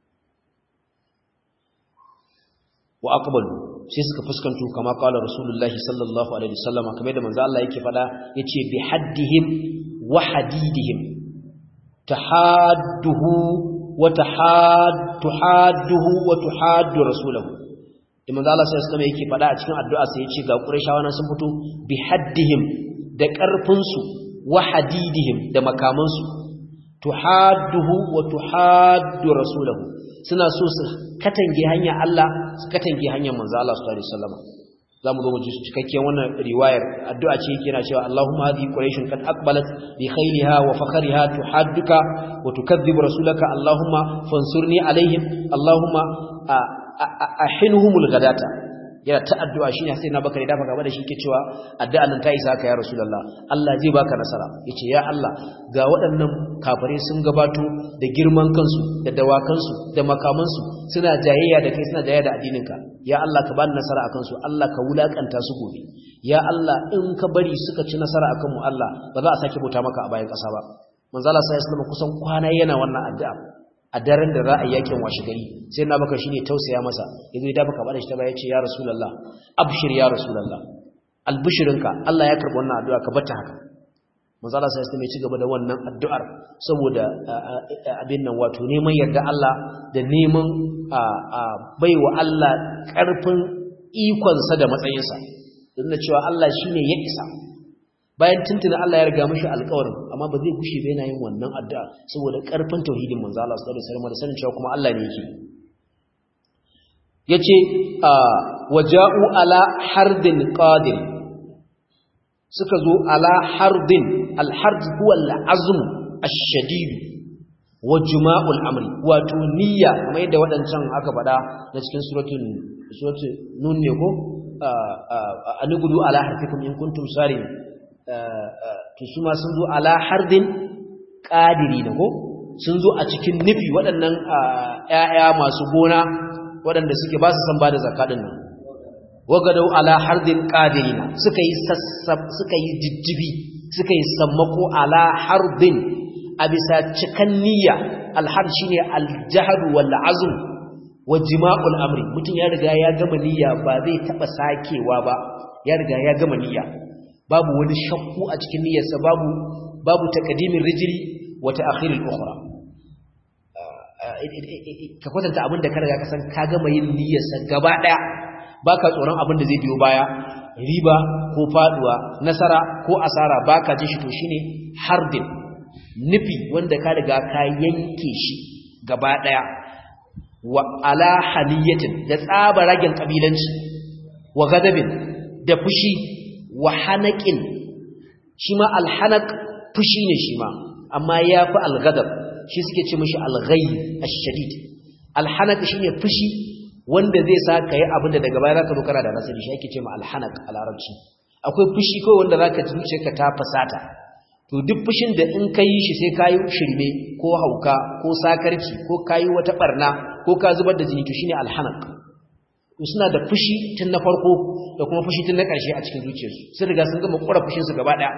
Speaker 1: wa aqbalu sai suka fuskanto kama kala rasulullahi sallallahu alaihi wasallam kamar da manzo Allah yake fada yace bi haddihim wa hadidihim tahadduhu wa tahaddu hadduhu wa tuhaddu rasulahu da manzo Allah sai alaihi yake fada a cikin addu'a sai yace ga qurayshawa nan sun fito bi haddihim da karfin su wa hadidihim da makaman su tuhadduhu wa tuhaddu rasulahu suna so su katange hanyar Allah su katange hanyar manzo Allah sallallahu alaihi wasallam zamu zo mu ji cikakken wannan riwayar addu'a ce yake yana cewa Allahumma hadhihi quraishun qad aqbalat bi khayliha wa fakhriha tuhadduka wa tukadhibu rasulaka Allahumma fansurni alaihim Allahumma ahinhumul ghadata yana ta addu'a shine sai na baka da dafa gaba da shi ke cewa addu'a nan ta isa ka ya rasulullah Allah zai baka nasara yace ya Allah ga waɗannan kafare sun gabato da girman kansu da dawakansu da makamansu suna jayayya da kai suna jayayya da addininka ya Allah ka bani nasara akan su Allah ka wulakanta su gobe ya Allah in ka bari suka ci nasara akan mu Allah ba za a sake bauta maka a bayan ƙasa ba manzo Allah sai ya kusan kwana yana wannan addu'a a daren da za a yakin washe gari sai na baka shine tausaya masa yazo ya dafa bada shi ta baya ce ya rasulullah abshir ya rasulullah albishirinka Allah ya karbi wannan addu'a ka bata haka manzo Allah sai ya ci gaba da wannan addu'ar saboda abin nan wato neman yarda Allah da neman baiwa Allah karfin ikon sa da matsayin sa dan cewa Allah shine ya isa bayan tuntuna Allah ya riga mishi alƙawarin amma ba zai gushe ba yana yin wannan addu'a saboda ƙarfin tauhidin manzo Allah sallallahu alaihi wasallam da sanin cewa kuma Allah ne yake yace waja'u ala hardin qadir suka zo ala hardin al-hard huwa al-azm ash-shadid wa juma'ul amri wato niyya kamar yadda waɗancan aka faɗa na cikin suratul suratul nun ne ko anugudu ala harfikum in kuntum sarin to su ma sun zo ala hardin ƙadiri na ko sun zo a cikin nufi waɗannan ‘ya'ya masu gona waɗanda suke ba su san ba da zakaɗin nan wagadau ala hardin ƙadiri na suka yi jijjibi suka yi sammako ala hardin a bisa cikan niyya alhar shi ne aljahadu wal azum wa jima'ul amri mutum ya riga ya gama niyya ba zai taɓa sakewa ba ya riga ya gama niyya babu wani shakku a cikin niyyarsa babu babu taqdimin rijli wa ta'khiril ukhra ka kwatanta abin da ka riga ka san ka gama yin niyyarsa gaba daya baka tsoron abin da zai biyo baya riba ko faduwa nasara ko asara baka ji shi to shine hardin nufi wanda ka riga ka yanke shi gaba daya wa ala haniyatin da tsaba ragen kabilanci wa gadabin da fushi wa hanaqin shi ma alhanaq fushi ne shi ma amma yafi alghadab shi suke ce mishi alghayb ash-shadid alhanaq shine fushi wanda zai sa ka yi abinda daga baya zaka zo kana da nasari shi ake ce ma alhanaq a larabci akwai fushi ko wanda zaka ji zuciyarka ta fasata to duk fushin da in ka yi shi sai ka yi shirme ko hauka ko sakarci ko ka yi wata barna ko ka zubar da jini to shine alhanaq to suna da fushi tun na farko da kuma fushi tun na ƙarshe a cikin zuciyarsu sun riga sun gama ƙura fushinsu gaba ɗaya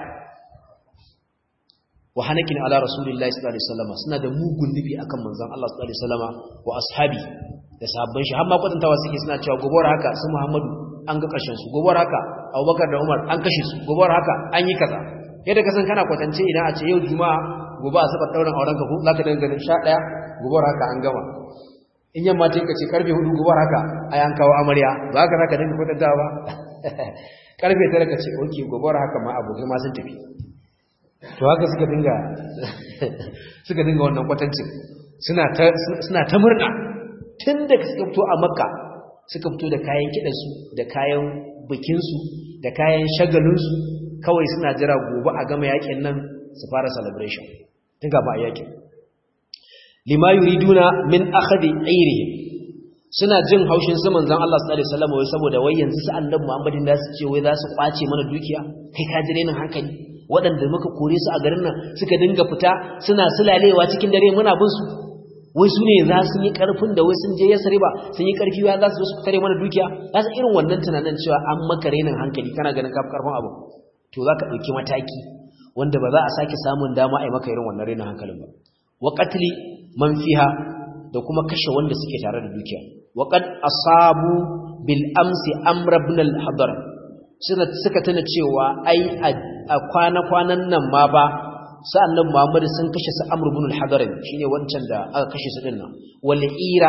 Speaker 1: wa hanakin ala rasulillahi sallallahu alaihi wasallam suna da mugun nufi akan manzon Allah sallallahu alaihi wasallam wa ashabi da sahabban shi har ma kwatantawa suke suna cewa gobar haka su Muhammadu an ga ƙarshen su gobar haka Abubakar da Umar an kashe su gobar haka an yi kaza yadda ka san kana kwatance idan a ce yau juma'a gobe a saba dauran auren ka ko zaka dinga ganin 11 gobar haka an gama in yamma ta kace karfe 4 gobar haka ai an kawo amarya ba haka zaka dinga kwatantawa ba karfe 9 kace okay gobar haka ma abokai ma sun tafi to haka suka dinga suka dinga wannan kwatancin suna ta suna ta murna tun da suka fito a makka suka fito da kayan kidansu da kayan bikinsu da kayan shagalinsu kawai suna jira gobe a gama yakin nan su fara celebration tun gaba a yakin lima yuriduna min akhadi ayrihim suna jin haushin su manzon Allah sallallahu alaihi wasallam wai saboda wai yanzu su annabi Muhammadin da su ce wai za su kwace mana dukiya kai ka jire nan hankali waɗanda muka kore su a garin nan suka dinga fita suna sulalewa cikin dare muna bin su wai su ne za su yi ƙarfin da wai sun je ya sare ba sun yi ƙarfi wa za su su tare mana dukiya za su irin wannan tunanin cewa an maka renin hankali kana ganin kafin ƙarfin abu to za ka ɗauki mataki wanda ba za a sake samun dama a yi maka irin wannan renin hankalin ba wa qatli man fiha da kuma kashe wanda suke tare da dukiya wa qad asabu bil amsi amr ibn al hadar suka tuna cewa ai a kwana-kwanan nan ma ba sa'annan Muhammadu sun kashe su Amr ibn al-Hadarin shine wancan da aka kashe su din nan wal ira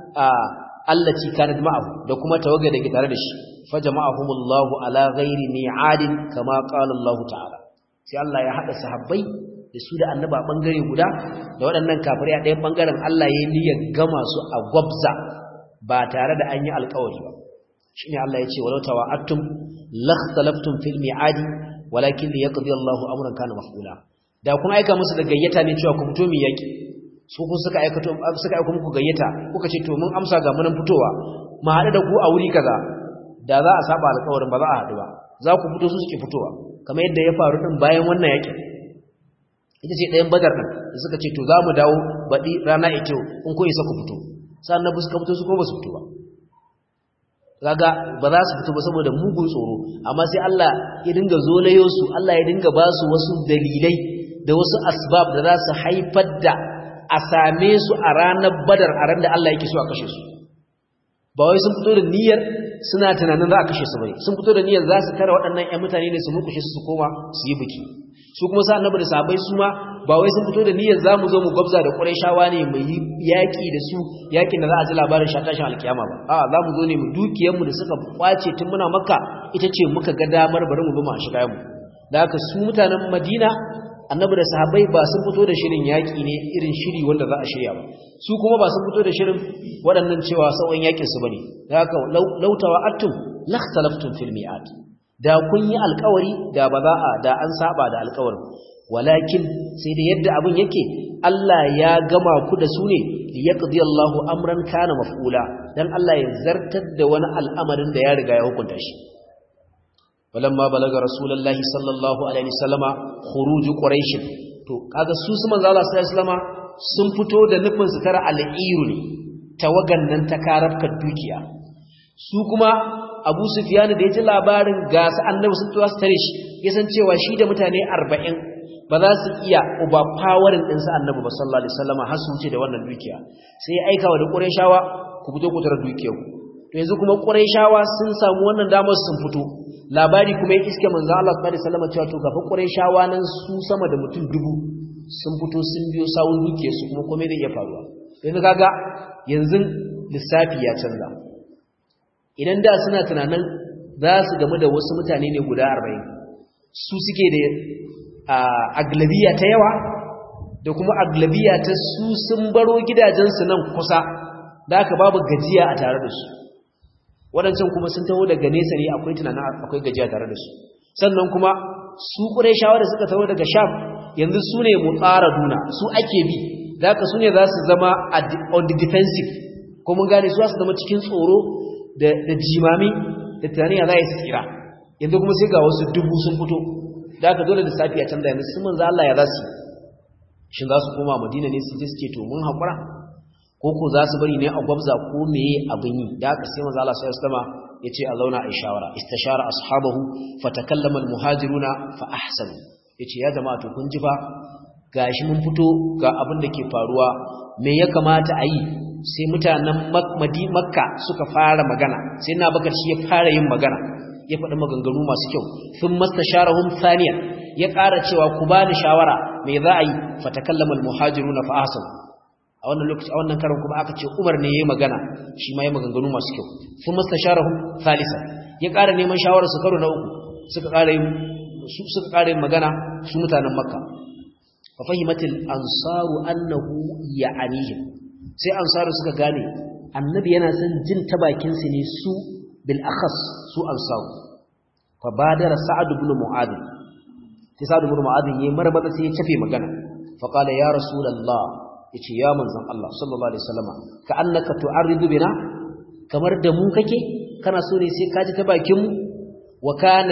Speaker 1: allati kanat ma'ahu da kuma tawaga da ke tare da shi fa jama'ahumullahu ala ghairi mi'adin kama qala Allah ta'ala sai Allah ya hada sahabbai da su da annaba bangare guda da waɗannan kafirai a ɗayan bangaren Allah ya yi niyyar gama su a gwabza ba tare da an yi alƙawari ba shine Allah ya ce walau tawa'attum lakhtalaftum fil mi'adi walakin liyaqdi Allahu amran kana maf'ula da kun aika musu da gayyata ne cewa ku fito mu yaki su kun suka aika to suka aika muku gayyata kuka ce to mun amsa ga mun fitowa mu haɗu da ku a wuri kaza da za a saba alƙawarin ba za a haɗu ba za ku fito su suke fitowa kamar yadda ya faru din bayan wannan yakin ita ce ɗayan badar ɗin da suka ce to za mu dawo baɗi rana ita in ko isa ku fito sannan ba suka fito su ko ba su fito ba kaga ba za su fito ba saboda mugun tsoro amma sai Allah ya dinga zolayo su Allah ya dinga ba su wasu dalilai da wasu asbab da za su haifar da a same su a ranar badar a ran da Allah yake so a kashe su ba wai sun fito da niyyar suna tunanin za a kashe su bai sun fito da niyyar za su tara waɗannan ƴan mutane ne su mukushe su su koma su yi biki su kuma sa annabi da sahabbai su ma ba wai sun fito da niyyar za mu zo mu gwabza da Qurayshawa ne mu yi yaƙi da su yaƙin da za a ji labarin shatashin alkiyama ba a za mu zo ne mu dukiyar mu da suka kwace tun muna makka ita ce muka ga damar bari mu bi mu a shiga mu da haka su mutanen Madina annabi da sahabbai ba sun fito da shirin yaƙi ne irin shiri wanda za a shirya ba su kuma ba sun fito da shirin waɗannan cewa sauran yaƙin su bane da haka lautawa attum lakhtalaftum fil mi'at da kun yi alkawari da ba za a da an saba da alkawarin walakin sai da yadda abin yake Allah ya gama ku da su ne liyaqdi Allahu amran kana maf'ula dan Allah ya zartar da wani al'amarin da ya riga ya hukunta shi walamma balaga rasulullahi sallallahu alaihi wasallama khuruj quraish to kaga su su manzo Allah sallallahu alaihi wasallama sun fito da nufin su tara al'iru ne tawagan nan ta karafkar dukiya su kuma abu sufiyanu da ya ji labarin gasa annabi sun tuwa su tare shi ya san cewa shi da mutane arba'in ba za su iya uba fawarin ɗinsa annabi ba sallallahu alaihi wasallama har su wuce da wannan dukiya sai ya aika wa da ƙurayshawa ku fito ku tara dukiyar ku to yanzu kuma ƙurayshawa sun samu wannan damar sun fito labari kuma ya iske manzo Allah sallallahu alaihi wasallama cewa to gafa ƙurayshawa nan su sama da mutum dubu sun fito sun biyo sawun dukiyar su kuma komai zai iya faruwa yanzu kaga yanzu lissafi ya canza idan da suna tunanin za su gamu da wasu mutane ne guda arba'in su suke da aglabiya ta yawa da kuma aglabiya ta su sun baro gidajensu nan kusa da aka babu gajiya a tare da su waɗancan kuma sun taho daga nesa ne akwai tunanin akwai gajiya tare da su sannan kuma su ƙureshawa da suka taho daga sham yanzu su ne mu tsara duna su ake bi da aka su ne za su zama on the defensive ko mun gane su za su zama cikin tsoro da jimami da tunani ya za su tsira yanzu kuma sai ga wasu dubu sun fito da aka dole da safiya canza yanzu sun manzo Allah ya za su shin za su koma madina ne su je suke to mun haƙura ko ko za su bari ne a gwabza ko meye abin yi da aka sai manzo Allah sai sallama yace a zauna a shawara istashara ashabahu fatakallama almuhajiruna fa ahsanu yace ya jama'a to kun ji fa gashi mun fito ga abin da ke faruwa me ya kamata a yi sai mutanen makka suka fara magana sai na bakar shi ya fara yin magana ya faɗi maganganu masu kyau sun mastasharahum thaniya ya ƙara cewa ku bani shawara me za a yi fatakallama almuhajiruna fa ahsanu a wannan lokaci a wannan karon kuma aka ce Umar ne yayi magana shi ma yayi maganganu masu kyau sun mastasharahum thalitha ya ƙara neman shawarar su karo na uku suka ƙara yin su suka ƙara yin magana su mutanen Makka fa fahimatil ansaru annahu ya'anihim sai ansaru suka gane annabi yana son jin ta bakin su ne su bil akhas su ansaru fa badara sa'ad ibn mu'adh sai sa'ad ibn mu'adh yayi marmaza sai ya cafe magana fa qala ya rasulullah yace ya manzon Allah sallallahu alaihi wasallama ka annaka tu'arridu bina kamar da mu kake kana so ne sai ka ji ta bakin mu wa kana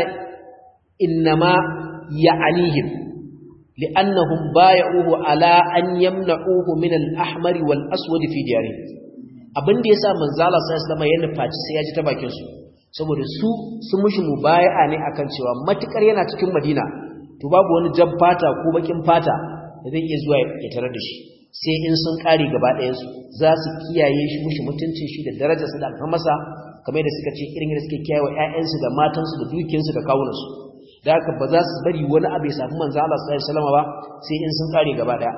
Speaker 1: innama ya'anihim li'annahum bay'uhu ala an yamna'uhu min al-ahmar wal aswad fi diyarihi abin da yasa manzo Allah sallallahu alaihi wasallama ya nufaci sai ya ji ta bakin su saboda su sun mushi mubaya'a ne akan cewa matukar yana cikin Madina to babu wani jan fata ko bakin fata da zai iya zuwa ya tarar da shi sai in sun kare gaba ɗayansu za su kiyaye shi mushi mutuncin shi da darajarsa da alfamarsa kamar da suka ce irin da suke kiyaye wa ƴaƴansu da matansu da dukiyarsu da kawunansu da haka ba za su bari wani abu ya safi manzo Allah sallallahu alaihi wasallam ba sai in sun kare gaba ɗaya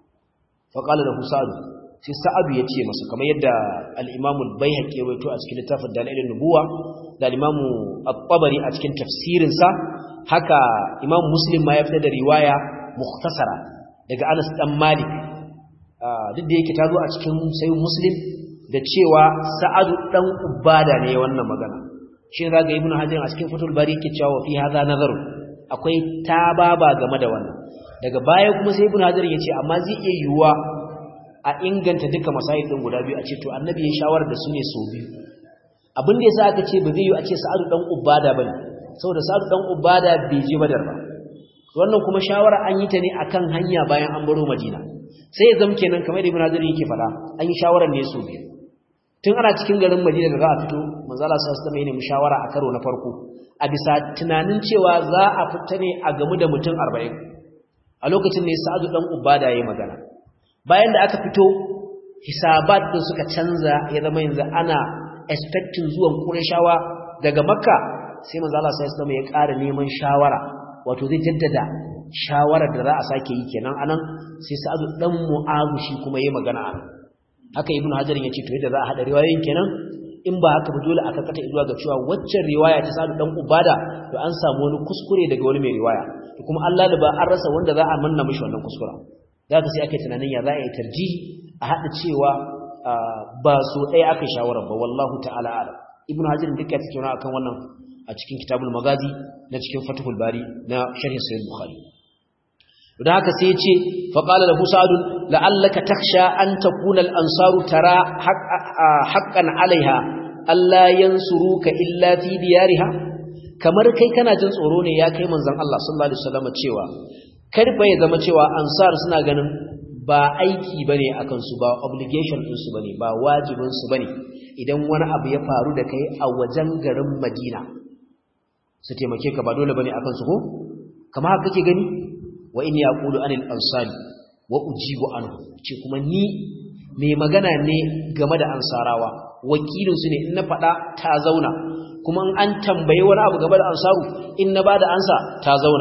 Speaker 1: fa qala lahu sa'd sai sa'adu ya ce masa kamar yadda al-Imam al-Baihaqi ya rawaito a cikin littafin Dalailun Nubuwa da al-Imam at-Tabari a cikin tafsirin sa haka Imam Muslim ma ya fitar da riwaya mukhtasara daga Anas dan Malik duk da yake ta zo a cikin sai muslim da cewa sa'adu dan ubada ne wannan magana shi ne zaga ibnu hajar a cikin fatul bari yake cewa fi hadha nazar akwai tababa game da wannan daga baya kuma sai ibnu hajar yace amma zai iya yiwuwa a inganta duka masail din guda biyu a ce to annabi ya shawara da su ne so biyu abin da yasa aka ce ba zai yi a ce sa'adu dan ubada bane saboda sa'adu dan ubada bai je badar ba wannan kuma shawara an yi ta ne akan hanya bayan an baro madina sai ya zama kenan kamar da ibn hazar yake faɗa an yi shawarar ne so biyu tun ana cikin garin madina da za a fito manzo Allah sallallahu alaihi wasallam shawara a karo na farko a bisa tunanin cewa za a fita ne a gamu da mutum 40 a lokacin ne Sa'adu dan Ubada yayi magana bayan da aka fito hisabat din suka canza ya zama yanzu ana expecting zuwan Qurayshawa daga Makka sai manzo Allah sallallahu alaihi wasallam ya ƙara neman shawara wato zai jaddada shawarar da za a sake yi kenan anan sai Sa'adu dan Mu'adh shi kuma yayi magana anan haka Ibn Hajar ya ce to yadda za a hada riwayoyin kenan in ba haka ba dole aka kata zuwa ga cewa waccan riwaya ta Sa'adu dan Ubada to an samu wani kuskure daga wani mai riwaya to kuma Allah da ba an rasa wanda za a manna mishi wannan kuskura da haka sai aka yi tunanin ya za a yi tarjihi a hada cewa ba so ɗaya aka shawarar ba wallahu ta'ala alam Ibn Hajar duka ya tattauna akan wannan a cikin kitabul magazi na cikin fatihul bari na sharhin sahih bukhari don haka sai ya ce faƙala da husadun la'allaka taksha an takuna al'ansaru tara haƙƙan alaiha Allah yansuruka illa fi diyariha kamar kai kana jin tsoro ne ya kai manzon Allah sallallahu alaihi wasallam cewa kar fa ya zama cewa ansar suna ganin ba aiki bane akan su ba obligation din su bane ba wajibin su bane idan wani abu ya faru da kai a wajen garin Madina su taimake ka ba dole bane akan su ko kamar haka kake gani wa in yaqulu anil ansari wa ujibu anhu ce kuma ni mai magana ne game da ansarawa wakilin su ne in na fada ta zauna kuma in an tambaye wani abu game da ansaru in na bada ansa ta zauna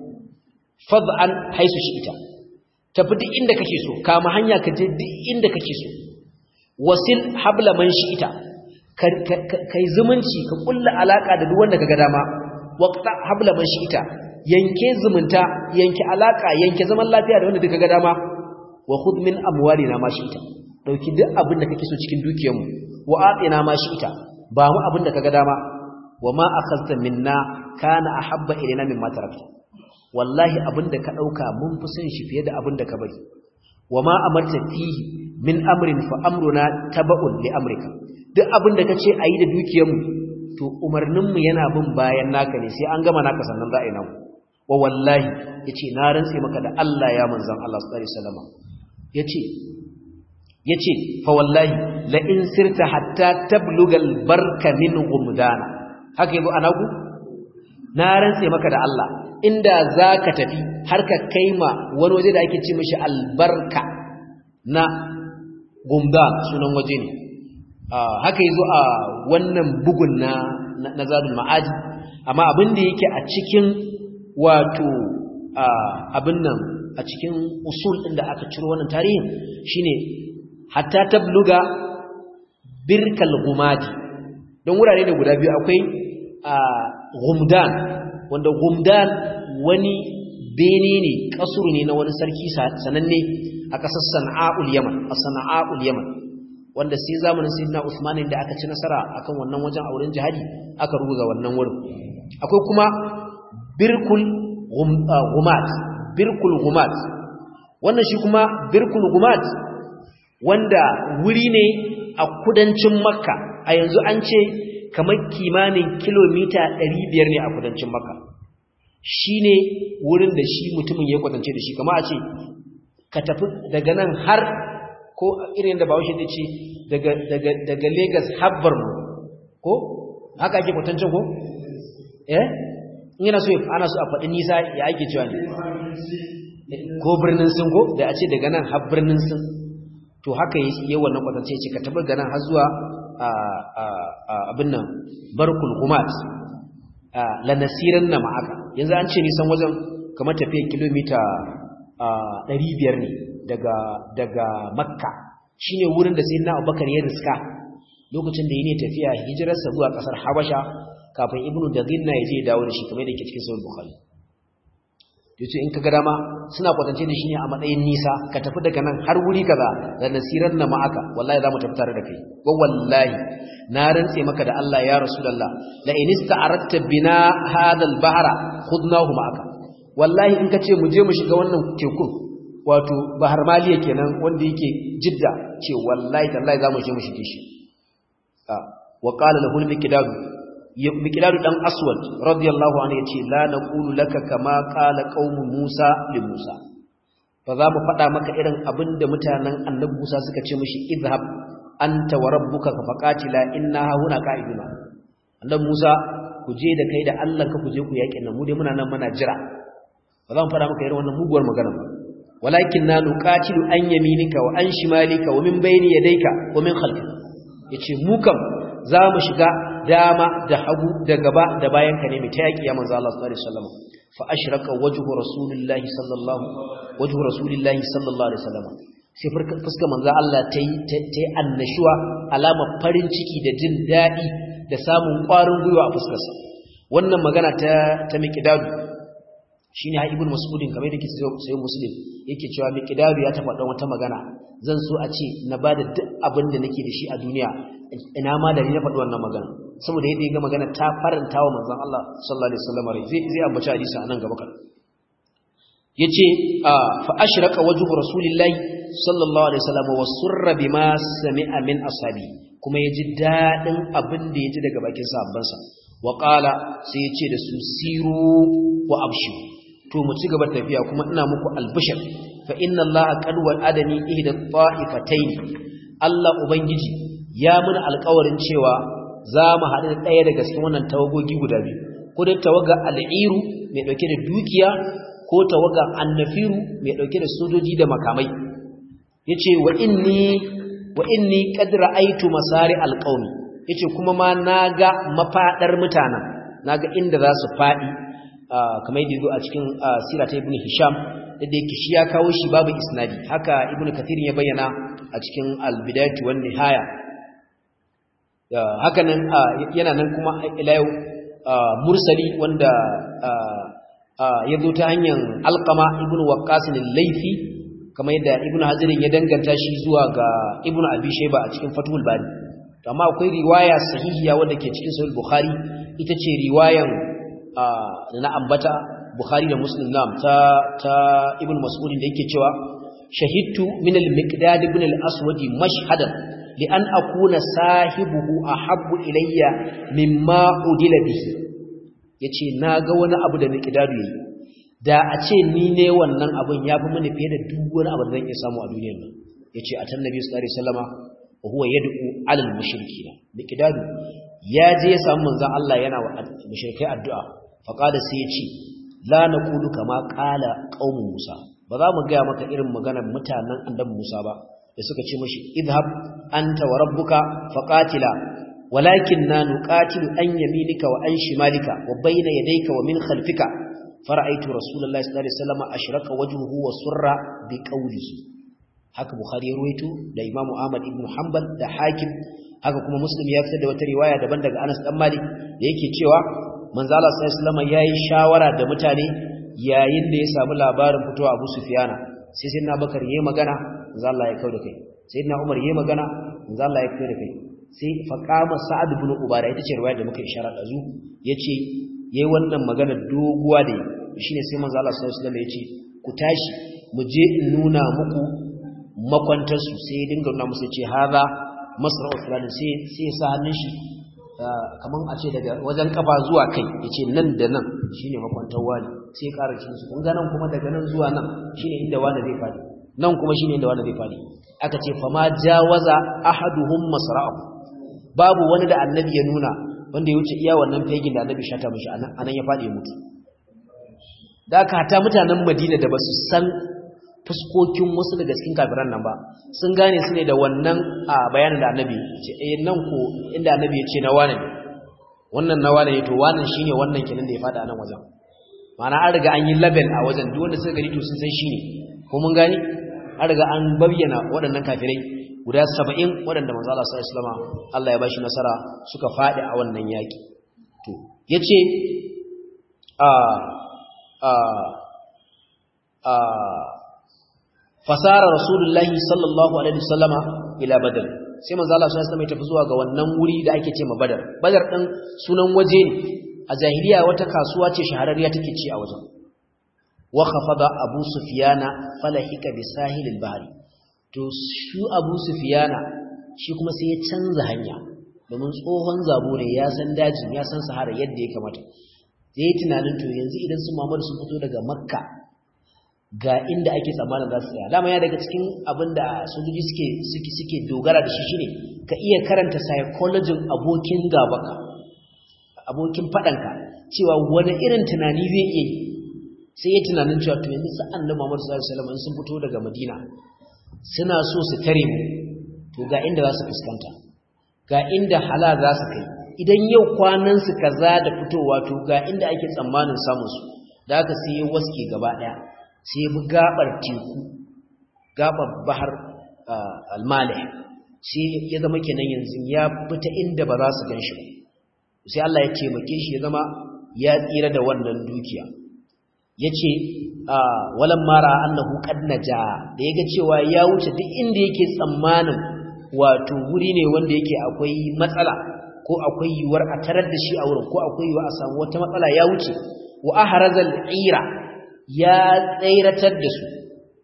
Speaker 1: fad'an haisu shi ita tafi duk inda kake so kama hanya ka je duk inda kake so wasil habla man shi ita kai zumunci ka kulla alaka da duk wanda kaga dama waqta habla man shi ita yanke zumunta yanke alaka yanke zaman lafiya da wanda duka ga dama wa khudh min amwalina ma shi'ta dauki duk abin da kake so cikin dukiyarmu wa atina ma shi'ta ba mu abin da kaga dama wa ma akhadta minna kana ahabba ilaina mimma tarakta wallahi abin da ka dauka mun fi son shi fiye da abin da ka bari wa ma amarta fihi min amrin fa amruna taba'un li amrika duk abin da kace ayi da dukiyarmu to umarninmu yana bin bayan naka ne sai an gama naka sannan za a yi namu wa wallahi yace na rantse maka da Allah ya manzon Allah sallallahu alaihi wasallam yace yace fa wallahi la in sirta hatta tabluga albarka min gumdana haka yabo anaku na rantse maka da Allah inda zaka tafi har ka kaima wani waje da ake ce mishi albarka na gumdan sunan waje ne haka yazo a wannan bugun na na zadul ma'aji amma abin da yake a cikin wato abin nan a cikin usul ɗin da aka ciro wannan tarihin shine hatta tabluga birkal gumadi don wurare ne guda biyu akwai gumdan wanda gumdan wani bene ne kasuru ne na wani sarki sananne a ƙasar sana'ul yaman a sana'ul yaman wanda sai zamanin sayyidina Usman da aka ci nasara akan wannan wajen auren jihadi aka rubuga wannan wurin akwai kuma birkul gumat birkul gumat wannan shi kuma birkul gumat wanda wuri ne a kudancin makka a yanzu an ce kamar kimanin kilomita 500 ne a kudancin makka shi ne wurin da shi mutumin ya kwatance da shi kama a ce ka tafi daga nan har ko irin da bawashi zai ce daga Legas har Borno ko haka ake kwatancin ko eh yana so ana so a faɗi nisa ya ake cewa ne ko birnin sun ko da a ce daga nan har birnin sun to haka yi wannan kwatance ce ka tabi ga nan har zuwa abin nan barkul gumat la nasiran na ma'aka yanzu an ce nisan wajen kamar tafiyar kilomita 500 ne daga daga makka shine wurin da sayyidina abubakar ya riska lokacin da yake tafiya hijirarsa zuwa kasar habasha kafin ibnu daginna ya je ya dawo da shi kamar da yake cikin sahih bukhari yace in kaga dama suna kwatance da shi ne a matsayin nisa ka tafi daga nan har wuri kaza da nasiran na ma'aka wallahi za mu tafi tare da kai wa wallahi na rantse maka da Allah ya rasulullah la in ista'aradta bina hadha al-bahra khudnahu ma'aka wallahi in kace mu je mu shiga wannan tekun wato bahar maliya kenan wanda yake jidda ce wallahi tallahi za mu je mu shige shi wa qala lahu al-miqdad miqdad dan aswad radiyallahu anhu yace la naqulu laka kama qala qaumu musa li musa fa za mu faɗa maka irin abinda mutanen annabi musa suka ce mishi idhhab anta wa rabbuka fa faqatila inna huna qa'iduna annabi musa ku je da kai da Allah ka ku je ku yaƙin nan mu dai muna nan muna jira ba za mu faɗa maka irin wannan muguwar magana ba walakin na nuqatilu an yaminika wa an shimalika wa min bayni yadayka wa min khalfika yace mu kam za mu shiga dama da hagu da gaba da bayan ka ne mai ta yaki ya manzo Allah sallallahu alaihi wasallam fa ashraka wajhu rasulillahi sallallahu wajhu rasulillahi sallallahu alaihi wasallam sai fuskar manzo Allah ta yi ta yi annashuwa alama farin ciki da jin dadi da samun ƙwarin gwiwa a fuskarsa wannan magana ta ta miqdadu shine ha ibnu mas'udin kamar yadda kike sai muslim yake cewa miqdadu ya ta faɗa wata magana zan so a ce na bada duk abin da nake da shi a duniya ina ma da ni na faɗi wannan magana saboda yadda ya ga magana ta faranta wa manzon Allah sallallahu alaihi wasallam rai zai zai ambaci hadisi a nan gaba kan yace fa ashraka wajhu rasulillahi sallallahu alaihi wasallam wa surra bima sami'a min ashabi kuma yaji dadin abin da yaji daga bakin sahabbansa wa qala sai yace da su siru wa abshu to mu ci gaba tafiya kuma ina muku albishir fa inna allaha qad wa'adani ihda ta'ifatayn Allah ubangiji ya muna alƙawarin cewa za mu haɗu da ɗaya daga cikin wannan tawagogi guda biyu ko dai tawaga al'iru mai ɗauke da dukiya ko tawaga annafiru mai ɗauke da sojoji da makamai yace wa inni wa inni qad ra'aytu masari alqawmi yace kuma ma naga mafadar mutanen naga inda za su fadi kamar yadda zo a cikin sira ta ibn hisham da yake shi ya kawo shi babu isnadi haka ibn kathir ya bayyana a cikin al-bidayatu wan nihaya haka nan yana nan kuma ila yau mursali wanda ya zo ta hanyar alqama ibnu waqqas al-laythi kamar yadda ibnu hazirin ya danganta shi zuwa ga ibnu abi shayba a cikin fathul bari amma akwai riwaya sahihiya wanda ke cikin sahih bukhari ita ce riwayan na ambata bukhari da muslim nam ta ta ibnu mas'ud da yake cewa shahidtu min al-miqdad ibn al-aswad mashhadan li an akuna sahibuhu ahabbu ilayya mimma udila bihi yace naga wani abu da miqdadu yayi da a ce ni ne wannan abin yafi mini fiye da duk wani abu da zan iya samu a duniyar nan yace a tannabi sallallahu alaihi wasallama wa huwa yad'u 'ala al-mushrikeen miqdadu ya je ya samu manzon Allah yana wa mushrikai addu'a faqala sai ya ce la naqulu kama qala qaumu musa ba za mu gaya maka irin maganar mutanen annabi Musa ba da suka ce mashi idhab anta wa rabbuka faqatila walakinna nuqatilu an yaminika wa an shimalika wa bayna yadayka wa min khalfika fara'aytu rasulullahi sallallahu alaihi wasallam ashraka wajhuhu wa surra bi qawlihi haka bukhari ya ruwaito da imam ahmad ibn hanbal da hakim haka kuma muslim ya fitar da wata riwaya daban daga anas dan malik da yake cewa manzo Allah sallallahu alaihi wasallam yayi shawara da mutane yayin da ya samu labarin fitowa Abu Sufyana sai sai na Bakar yayi magana manzo Allah ya kauda kai sai na Umar yayi magana manzo Allah ya kauda kai sai faqama Sa'ad ibn Ubada ita ce riwaya da muka isharar da zu yace yayi wannan magana doguwa da shine sai manzo Allah sallallahu alaihi wasallam yace ku tashi mu je in nuna muku makwantar su sai ya dinga nuna musu ce haza masra'u fulani sai sai ya sa hannun shi kaman a ce daga wajen kafa zuwa kai yace nan da nan shine makwantar wani sai ya ƙara cikin su kun ga nan kuma daga nan zuwa nan shine inda wani zai fadi nan kuma shine inda wani zai fadi aka ce fa ma jawaza ahaduhum masra'u babu wani da annabi ya nuna wanda ya wuce iya wannan fegin da annabi shata mishi anan anan ya fadi ya mutu da aka hata mutanen Madina da basu san fuskokin wasu daga cikin kafiran nan ba sun gane su ne da wannan a bayanin da annabi ce eh nan ko inda annabi ya ce na wane ne wannan na wane ne to wannan shine wannan kenan da ya fada nan wajen ma'ana an riga an yi label a wajen duk wanda suka gani to sun san shine ko mun gani an riga an bayyana waɗannan kafirai guda 70 waɗanda manzo Allah sallallahu alaihi wasallam Allah ya bashi nasara suka fadi a wannan yaki to yace a a a fasara rasulullahi sallallahu alaihi wasallama ila badr sai manzo Allah sallallahu alaihi wasallam ya tafi zuwa ga wannan wuri da ake ce ma badar badar din sunan waje ne a jahiliya wata kasuwa ce shahararriya take ci a wajen wa khafada abu sufyana falahika bi sahilil bahri to shi abu sufyana shi kuma sai ya canza hanya domin tsohon zabo ne ya san dajin ya san sahara yadda ya kamata sai ya tunanin to yanzu idan su Muhammadu sun fito daga makka ga inda ake tsammanin za su tsaya dama ya daga cikin abin da sojoji suke suke suke dogara da shi shine ka iya karanta psychology abokin gabaka abokin fadanka cewa wani irin tunani zai iya yi sai ya tunanin cewa to yanzu sa annabi Muhammad sallallahu alaihi wasallam sun fito daga Madina suna so su tare mu to ga inda za su fuskanta ga inda hala za su kai idan yau kwanan su kaza da fitowa to ga inda ake tsammanin samun su da haka sai ya waske gaba daya sai bi gabar teku gabar bahar almalih sai ya zama kenan yanzu ya fita inda ba za su gan shi ba sai Allah ya taimake shi ya zama ya tsira da wannan dukiya yace walan mara annahu qad naja da yaga cewa ya wuce duk inda yake tsammanin wato wuri ne wanda yake akwai matsala ko akwai yiwuwar a tarar da shi a wurin ko akwai yiwuwar a samu wata matsala ya wuce wa ahrazal ira ya tsairatar da su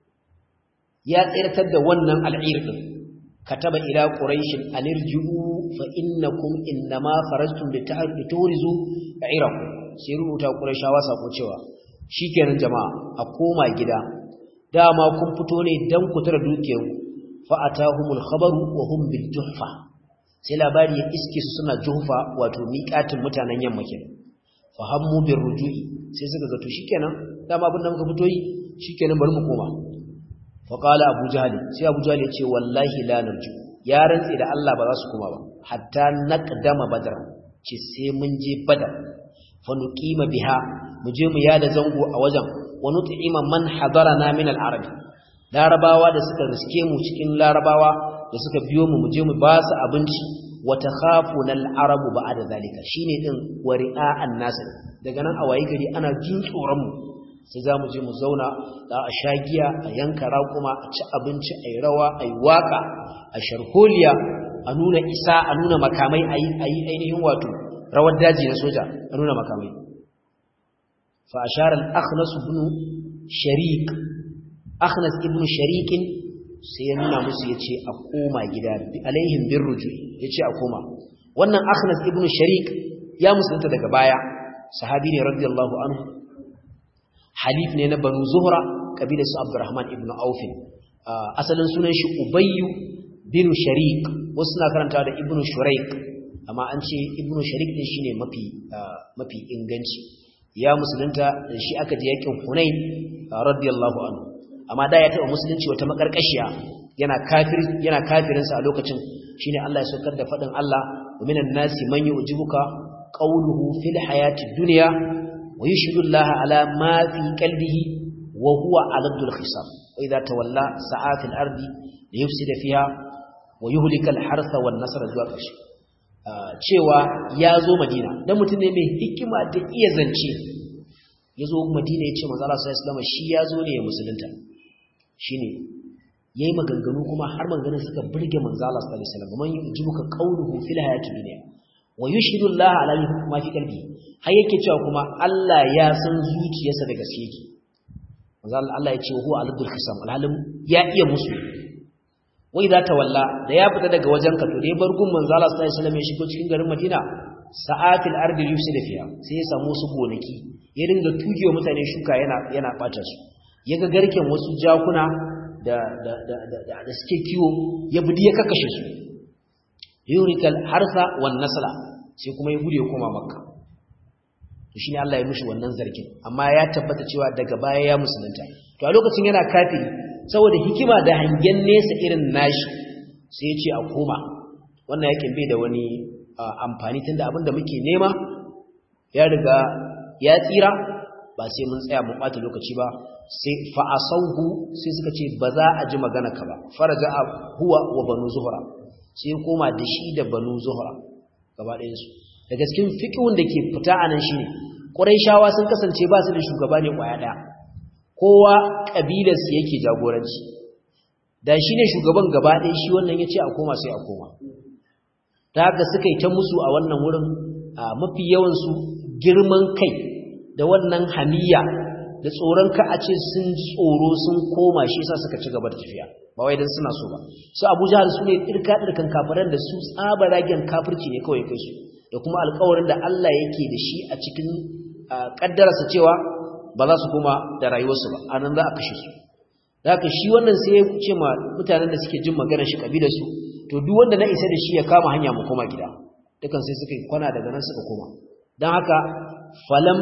Speaker 1: ya tsairatar da wannan al'ir din kataba ila quraishin anirji'u fa innakum innama farastum liturizu irakum sai rubuta qurayshawa sako cewa shikenan jama'a a koma gida dama kun fito ne dan ku tara dukiyar fa atahumul khabaru wa hum bil juhfa sai labari ya iske su suna juhfa wato miƙatin mutanen yamma kenan fa hammu bir ruju'i sai suka ga to shikenan dama abin da muka fito yi shikenan bari mu koma fa qala abu jahl sai abu jahl ya ce wallahi la narju ya rantsi da Allah ba za su koma ba hatta naqdama badar ce sai mun je badar fa nuqima biha mu je mu yada zango a wajen wa nut'ima man hadarana min al-arab larabawa da suka riske mu cikin larabawa da suka biyo mu mu je mu ba su abinci wa takhafuna al-arabu ba'da zalika shine din wari'an nas daga nan a wayi gari ana jin tsoron mu sai za mu je mu zauna da a sha giya a yanka raƙuma a ci abinci a yi rawa a yi waƙa a sharholiya a nuna isa a nuna makamai a yi ainihin wato rawar daji na soja a nuna makamai fa a sharar akhnas ibn sharik akhnas ibn sharikin sai ya nuna musu ya ce a koma gida alaihim bin ruju ya ce a koma wannan akhnas ibn sharik ya musulunta daga baya sahabi ne radiyallahu anhu halif ne na banu zuhra kabilar su abdurrahman ibn aufin asalin sunan shi ubayyu bin sharik wasu na karanta da ibn shuraik amma an ce ibn sharik din shine mafi mafi inganci ya musulunta da shi aka je yakin hunain radiyallahu anhu amma da ya taba musulunci wata makarkashiya yana kafir yana kafirin sa a lokacin shine Allah ya saukar da fadin Allah wa minan nasi man yu'jibuka qawluhu fil hayati dunya ويشهد الله على ما في قلبه وهو علد الخصام وإذا تولى سعى في الأرض ليفسد فيها ويهلك الحرث والنصر zuwa ƙarshe cewa ya zo Madina dan mutum ne mai hikima da iya zance ya zo Madina ya ce manzo Allah sallallahu alaihi shi ya zo ne ya musulunta shine yayi maganganu kuma har maganganun suka burge manzo Allah sallallahu alaihi wasallam man yujibuka qawluhu fil hayati dunya wa yushhidu Allah ala ma fi qalbi har yake cewa kuma Allah ya san zuciyarsa da gaske yake manzo Allah ya ce huwa aladul khisam alhalim ya iya musu wa idza tawalla da ya fita daga wajen ka to dai bar gun manzo Allah sallallahu alaihi wasallam ya shigo cikin garin Madina sa'atil ardi yusida fiha sai ya samu su gonaki ya dinga tugewa mutane shuka yana yana bata su yaga garken wasu jakuna da da da da suke kiwo ya budi ya kakkashe su yurikal harsa wan nasla sai kuma ya gude koma makka to shine Allah ya mishi wannan zargin amma ya tabbata cewa daga baya ya musulunta to a lokacin yana kafiri saboda hikima da hangen nesa irin nashi sai ya ce a koma wannan yakin bai da wani amfani tunda abinda muke nema ya riga ya tsira ba sai mun tsaya mun bata lokaci ba sai fa asauhu sai suka ce ba za a ji magana ka ba faraja huwa wa banu zuhra sai koma da shi da banu zuhra gaba ɗayansu daga cikin fiƙihun da ke fita a nan shi ne ƙuraishawa sun kasance ba su da shugaba ne ƙwaya ɗaya kowa ƙabilarsu yake jagoranci da shi ne shugaban gaba ɗaya shi wannan ya ce a koma sai a koma ta haka suka yi ta musu a wannan wurin a mafi yawansu girman kai da wannan hamiya da tsoron ka a ce sun tsoro sun koma shi sa suka ci gaba da tafiya ba wai dan suna so ba su Abu Jahl su ne dirka dirkan kafiran da su tsabaragen kafirci ne kawai kai su da kuma alƙawarin da Allah yake da shi a cikin kaddararsa cewa ba za su koma da rayuwarsu ba anan za a kashe su haka shi wannan sai ya ce ma mutanen da suke jin magana shi kabilar su to duk wanda na isa da shi ya kama hanya mu koma gida dukan sai suka kwana daga nan suka koma dan haka falam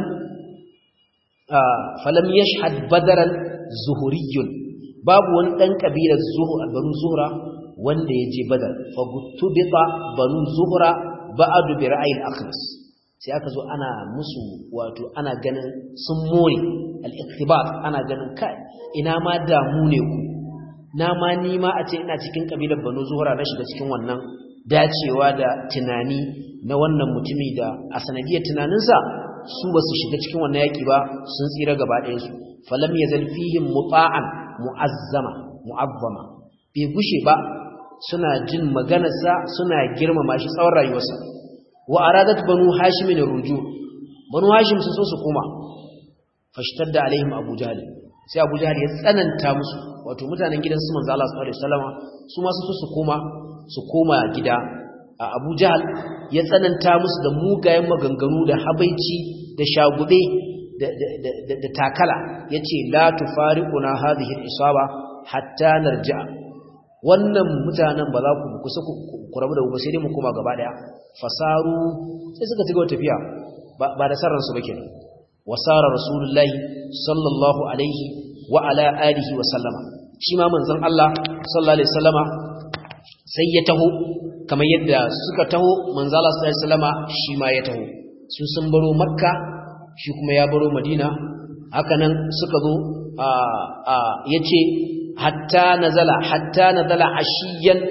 Speaker 1: falam yashhad badaran zuhuriyun babu wani dan kabilar zuhur banu zuhra wanda yaje badar fa gutubita banu zuhra ba'du bi ra'ayil akhlas sai aka zo ana musu wato ana ganin sun more al-iktibat ana ganin kai ina ma damu ne ku na ma ni ma a ce ina cikin kabilar banu zuhra na shiga cikin wannan dacewa da tunani na wannan mutumi da a sanadiyar tunaninsa su ba su shiga cikin wannan yaki ba sun tsira gaba ɗayansu falam ya zalfihim muta'an mu'azzama mu'azzama bai gushe ba suna jin maganarsa suna girmama shi tsawon rayuwarsa wa aradat banu hashim ne ruju banu hashim sun so su koma fashtadda alaihim abu jahl sai abu jahl ya tsananta musu wato mutanen gidan su manzo Allah sallallahu alaihi wasallama su ma su so su koma su koma gida a abu jahl ya tsananta musu da mugayen maganganu da habaici da shagube da takala ya ce la tufariquna hadhihi al-isaba hatta narja wannan mutanen ba za ku kusa ku rabu da ku sai dai mu koma gaba daya fasaru sai suka tiga tafiya ba da sarran su ba kenan wasara rasulullahi sallallahu alaihi wa ala alihi wa sallama shi ma manzon Allah sallallahu alaihi wasallama sai ya taho kamar yadda suka taho manzon Allah sallallahu alaihi wasallama shi ma ya taho su sun baro makka shi kuma ya baro madina hakanan suka zo ya ce hatta nazala hatta nazala ashiyan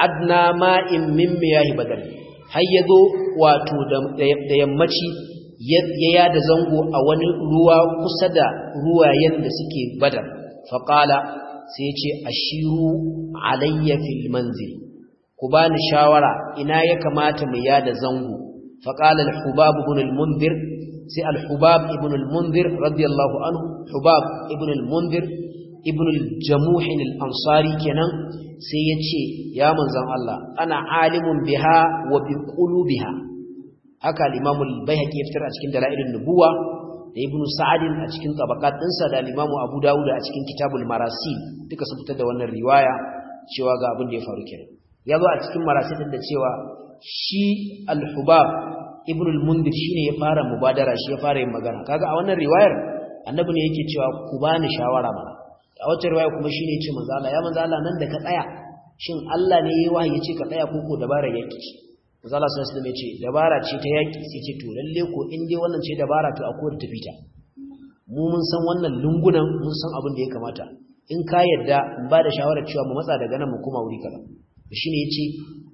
Speaker 1: adna ma'in min miyahi badar har yazo wato da yammaci ya yada zango a wani ruwa kusa da ruwayen da suke badar faqala sai ya ce ashiru alayya fil manzil ku bani shawara ina ya kamata mu yada zango faqala al-hubab ibn al-munzir sai al-hubab ibn al-munzir radiyallahu anhu hubab ibn al-munzir ibn al-jamuh al-ansari kenan sai yace ya manzon Allah ana alimun biha wa bi qulubiha haka al-imam al-baihaqi ya fitar a cikin dalailun nubuwa da ibn sa'ad a cikin tabaqat dinsa da al-imam abu dawud a cikin kitabul marasil duka sun fitar da wannan riwaya cewa ga abin da ya faru kenan ya zo a cikin marasil din da cewa shi al-hubab ibn al-mundir shine ya fara mubadara shi ya fara yin magana kaga a wannan riwayar annabi ne yake cewa ku bani shawara mana a wata riwaya kuma shine yace manzo Allah ya manzo Allah nan da ka tsaya shin Allah ne yayi wahayi yace ka tsaya ko ko dabara yake manzo Allah sallallahu alaihi wasallam yace dabara ce ta yaki sai ce to lalle ko in dai wannan ce dabara to akwai da tafita mu mun san wannan lungunan mun san abin da ya kamata in ka yadda in ba da shawarar cewa mu matsa daga nan mu koma wuri kaza shine yace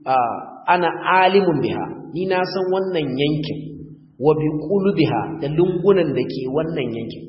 Speaker 1: ana alimun biha ni na san wannan yankin wa bi qulubiha da lungunan da ke wannan yankin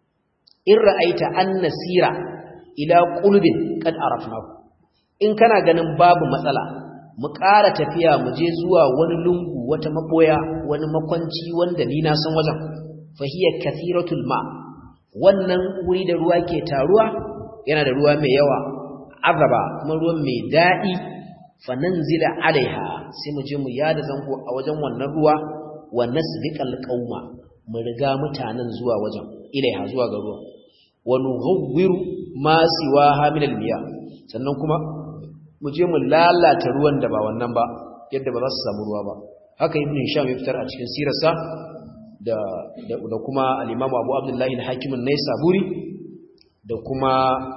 Speaker 1: in ra'aita an nasira ila qulubin kad arafnahu in kana ganin babu matsala mu ƙara tafiya mu je zuwa wani lungu wata maboya wani makwanci wanda ni na san wajen fahiya kathiratul ma wannan wuri da ruwa ke taruwa yana da ruwa mai yawa azaba kuma ruwan mai daɗi fananzila alaiha sai mu je mu yada zango a wajen wannan ruwa wa nasbiqal qauma mu riga mutanen zuwa wajen ilaiha zuwa ga ruwa wa nughawwiru ma siwaha min almiya sannan kuma mu je mu lalata ruwan da ba wannan ba yadda ba za su samu ruwa ba haka ibn hisham ya fitar a cikin sirarsa da da kuma al-imam abu abdullahi al-hakim an-naisaburi da kuma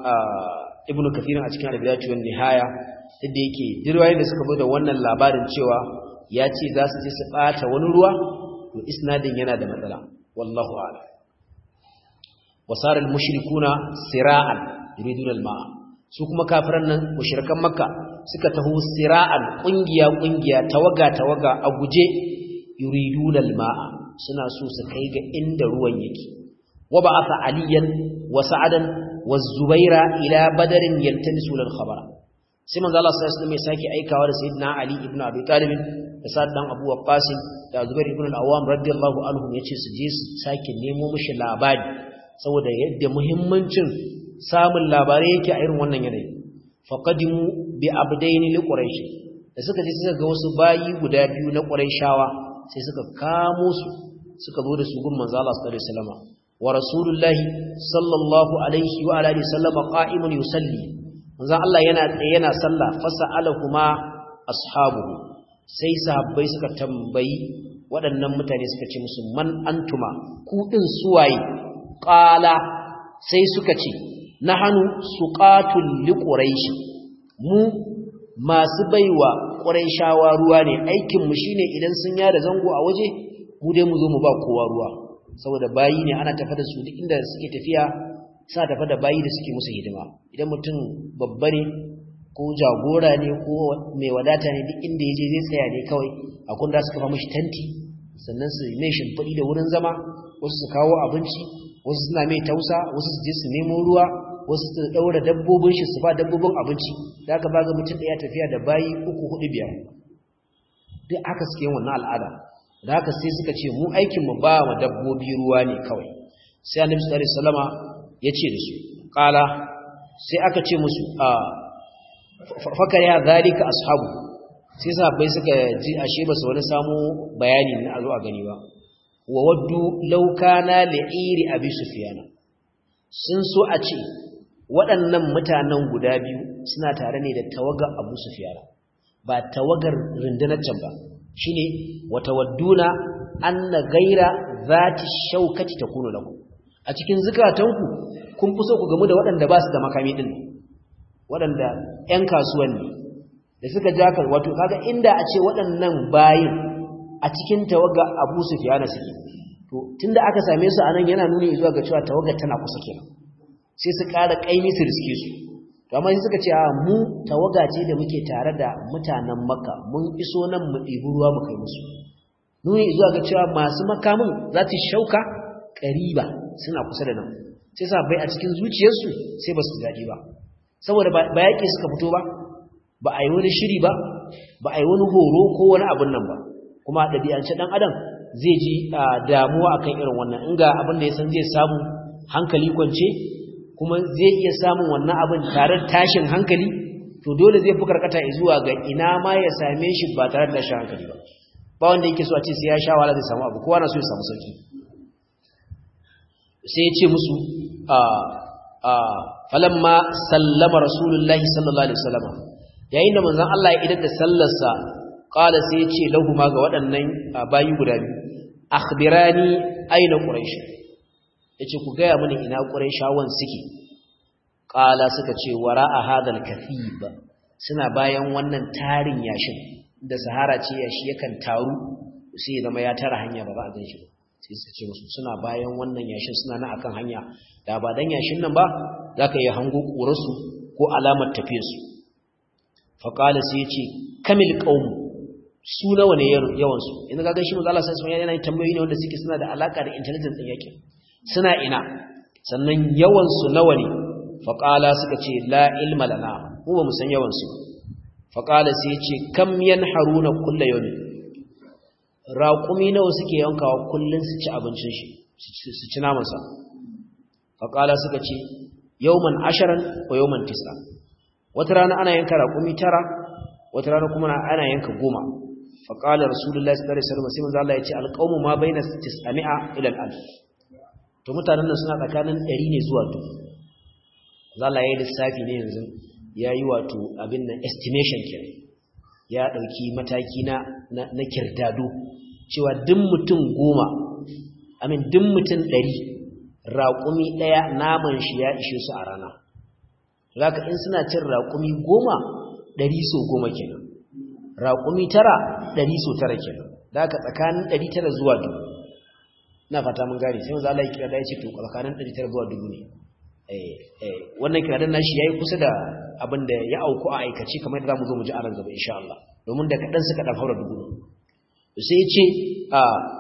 Speaker 1: ibn kathir a cikin al-bidayah wa nihaya inda yake dirwaye da suka zo da wannan labarin cewa ya ce za su je su ɓata wani ruwa to isnadin yana da matsala wallahu a'lam wasara al-mushrikuna sira'an yuridun al-ma'a su kuma kafiran nan mushrikan makka suka taho sira'an kungiya kungiya tawaga tawaga a guje yuridun al-ma'a suna so su kai ga inda ruwan yake wa ba'atha aliyan wa sa'adan wa zubaira ila badarin yaltamisu al-khabara sai manzo Allah sallallahu alaihi wasallam ya sake aikawa da sayyidina Ali ibn Abi Talib da Sa'd dan Abu Waqqas da Zubair ibn al-Awwam radiyallahu anhum yace su je su sake nemo mishi labari saboda yadda muhimmancin samun labarai yake a irin wannan yanayi faqadimu bi abdaini li quraish da suka je suka ga wasu bayi guda biyu na quraishawa sai suka kamo su suka zo da su gun manzo Allah sallallahu alaihi wasallam wa rasulullahi sallallahu alaihi wa alihi wasallam qa'imun yusalli manzon Allah yana tsaye yana sallah fasa'alahuma ashabuhu sai sahabbai suka tambayi waɗannan mutane suka ce musu man antuma ku din suwaye qala sai suka ce nahanu suqatul liquraish mu masu baiwa quraishawa ruwa ne aikin mu shine idan sun yada zango a waje mu dai mu zo mu ba kowa ruwa saboda bayi ne ana tafa da su duk inda suke tafiya suna tafa da bayi da suke musu hidima idan mutum babba ne ko jagora ne ko mai wadata ne duk inda yaje zai tsaya ne kawai a kun da suka fa mishi tanti sannan su mai shimfiɗi da wurin zama wasu su kawo abinci wasu suna mai tausa wasu su je su nemo ruwa wasu su ɗaura dabbobin shi su ba dabbobin abinci da aka baga mutum ɗaya tafiya da bayi uku hudu biyar duk aka suke yin wannan al'ada da haka sai suka ce mu aikinmu ba wa dabbobi ruwa ne kawai sai annabi sallallahu alaihi wasallama ya ce da su ƙala sai aka ce musu a fakar ya zalika ashabu sai sahabbai suka ji ashe ba su wani samu bayani na azo a gani ba wa waddu law kana li'iri abi sufyana sun so a ce waɗannan mutanen guda biyu suna tare ne da tawagar abu sufyana ba tawagar rundunar can ba shine wa tawadduna anna ghaira zati shaukati takunu lakum a cikin zukatanku kun fi so ku gamu da waɗanda ba su da makami ɗin waɗanda ‘yan kasuwan ne da suka ja kan wato kaga inda a ce waɗannan bayin a cikin tawaga abu su fiye na suke to tun da aka same su a nan yana nuni zuwa ga cewa tawaga tana kusa kenan sai su ƙara ƙaimi su riske su to amma sai suka ce a mu tawaga ce da muke tare da mutanen makka mun iso nan mu ɗibi ruwa mu kai musu nuni zuwa ga cewa masu makamin za su shauka ƙariba suna kusa da nan sai sa bai a cikin zuciyarsu sai ba su daɗi ba saboda ba yaƙi suka fito ba ba a yi wani shiri ba ba a yi wani horo ko wani abin nan ba kuma a ɗabi'ance ɗan adam zai ji damuwa akan irin wannan in ga abin da ya san zai samu hankali kwance kuma zai iya samun wannan abin tare da tashin hankali to dole zai fi karkata zuwa ga ina ma ya same shi ba tare da tashin hankali ba ba wanda yake so a ce sai ya sha wahala zai samu abu kowa na so ya samu sauki sai ya ce musu a a falamma sallama rasulullahi sallallahu alaihi wasallam yayin da manzon Allah ya idar da sallarsa qala sai ya ce lahu ma ga waɗannan bayi guda biyu akhbirani aina quraish yace ku gaya mini ina quraishawan suke qala suka ce wara'a hadal kathib suna bayan wannan tarin yashin da sahara ce yashi yakan taru sai zama ya tara hanya ba za a gan shi ba sai su ce musu suna bayan wannan yashin suna na akan hanya da ba dan yashin nan ba zaka iya hango ƙurarsu ko alamar tafiyarsu faqala sai ya ce kamil qaum su nawa ne yawan su yanzu ga shi manzo Allah sai sun yana tambayoyi ne wanda suke suna da alaka da intelligence din yake suna ina sannan yawan su nawa ne faqala suka ce la ilma lana mu ba mu san yawan su faqala sai ya ce kam yanharuna kullu yawmin raƙumi nawa suke yankawa kullun su ci abincin shi su ci naman sa faqala suka ce yawman asharan wa yawman tis'a wata rana ana yanka raƙumi tara wata rana kuma ana yanka goma faqala rasulullahi sallallahu alaihi wasallam sai manzo Allah ya ce alqawmu ma baina 900 ila al-alf to mutanen nan suna tsakanin 100 ne zuwa 1000 Allah ya yi lissafi ne yanzu yayi wato abin nan estimation kenan ya dauki mataki na na kirdado cewa duk mutum goma amin duk mutum 100 raƙumi daya naman shi ya ishe su a rana zaka in suna cin raƙumi goma ɗari so goma kenan raƙumi tara ɗari so tara kenan zaka tsakanin ɗari tara zuwa dubu na fata mun gane sai wanzu Allah ya kira da ya ce to tsakanin ɗari tara zuwa dubu ne wannan kiradan nashi yayi kusa da abin da ya auku a aikace kamar da zamu zo mu ji a ran gaba insha Allah domin da kaɗan suka ɗan haura dubu sai ya ce a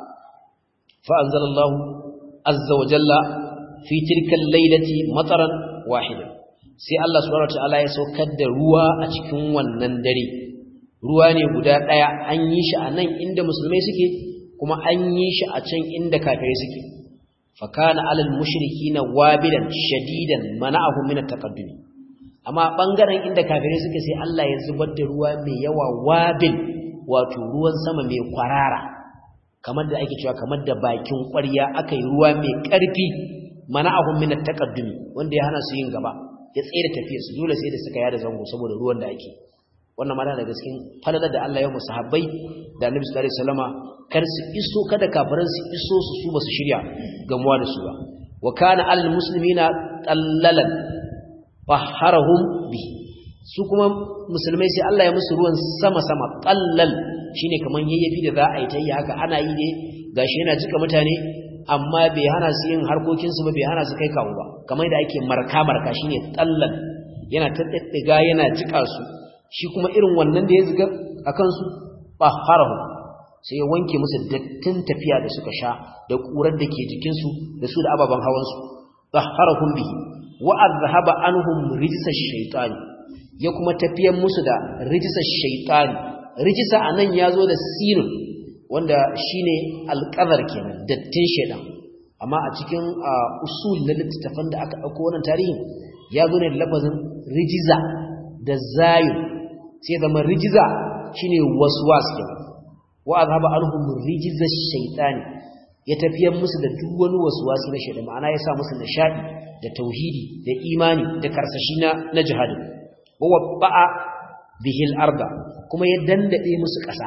Speaker 1: fa anzalallahu azza wa jalla fi tilka al-lailati mataran wahidan sai Allah subhanahu wataala ya saukar da ruwa a cikin wannan dare ruwa ne guda daya an yi shi a nan inda musulmai suke kuma an yi shi a can inda kafirai suke fa kana alal mushrikina wabilan shadidan mana'ahum min at-taqaddum amma bangaren inda kafirai suke sai Allah ya zubar da ruwa mai yawa wabil wato ruwan sama mai kwarara kamar da ake cewa kamar da bakin ƙwarya aka yi ruwa mai ƙarfi mana'ahum min at-taqaddum wanda ya hana su yin gaba ya tsere tafiyar su dole sai da suka yada zango saboda ruwan da ake wannan ma da cikin falalar da Allah ya musu sahabbai da Annabi sallallahu alaihi wasallama kar su iso kada kafiran su iso su su basu shirya gamuwa da su ba wa kana alal muslimina qallalan faharahum bi su kuma musulmai sai Allah ya musu ruwan sama sama qallal shine kaman yayyafi da za a yi tayi haka ana yi ne gashi yana cika mutane amma bai hana su yin harkokinsu ba bai hana su kai kawo ba kamar da ake marka-marka shi ne tsallan yana taɗaɗɗiga yana jika su shi kuma irin wannan da ya ziga a kansu ba harahu sai ya wanke musu dattin tafiya da suka sha da ƙurar da ke jikinsu da su da ababen hawansu ba harahun bihi wa'ar zahaba anhum rijisar shaitani ya kuma tafiyan musu da rijisar shaitani rijisa a nan ya zo da sinin wanda shine alƙazar kenan dattin shedan amma a cikin usul na littattafan da aka ɗauko wannan tarihin ya zo ne da lafazin rijiza da zayu sai zama rijiza shine waswas kenan wa azhaba anhum rijiza shaytani ya tafiyar musu da duk wani waswasi na shedan ma'ana ya sa musu nishadi da tauhidi da imani da karsashi na na jihadin wa wabba'a bihil arda kuma ya dandade musu ƙasa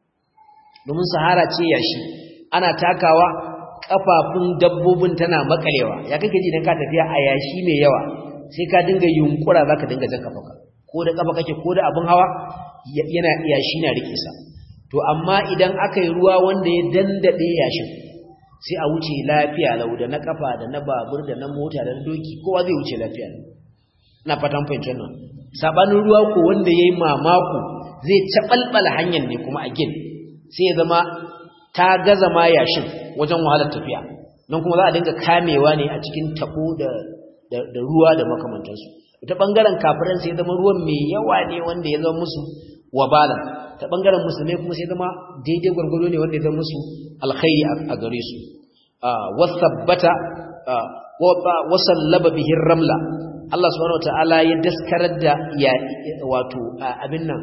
Speaker 1: domin sahara ce yashi ana takawa kafafun dabbobin tana makalewa ya kake ji idan ka tafiya a yashi mai yawa sai ka dinga yunkura zaka dinga jan kafanka ko da kafa kake ko da abun hawa yana yashi na rike sa to amma idan aka yi ruwa wanda ya dandade yashin sai a wuce lafiya lau da na kafa da na babur da na mota da na doki kowa zai wuce lafiya ina fatan fahimci wannan sabanin ruwa ko wanda yayi mamako zai cabalbala hanyar ne kuma a gin sai ya zama ta gaza ma yashin wajen wahalar tafiya nan kuma za a dinga kamewa ne a cikin tabo da da ruwa da makamantansu ta bangaren kafiran sai ya zama ruwan mai yawa ne wanda ya zama musu wabalan ta bangaren musulmai kuma sai zama daidai gwargwado ne wanda ya zama musu alkhairi a gare su wasabbata wasallaba bihin ramla Allah subhanahu wataala ya daskarar da ya wato abin nan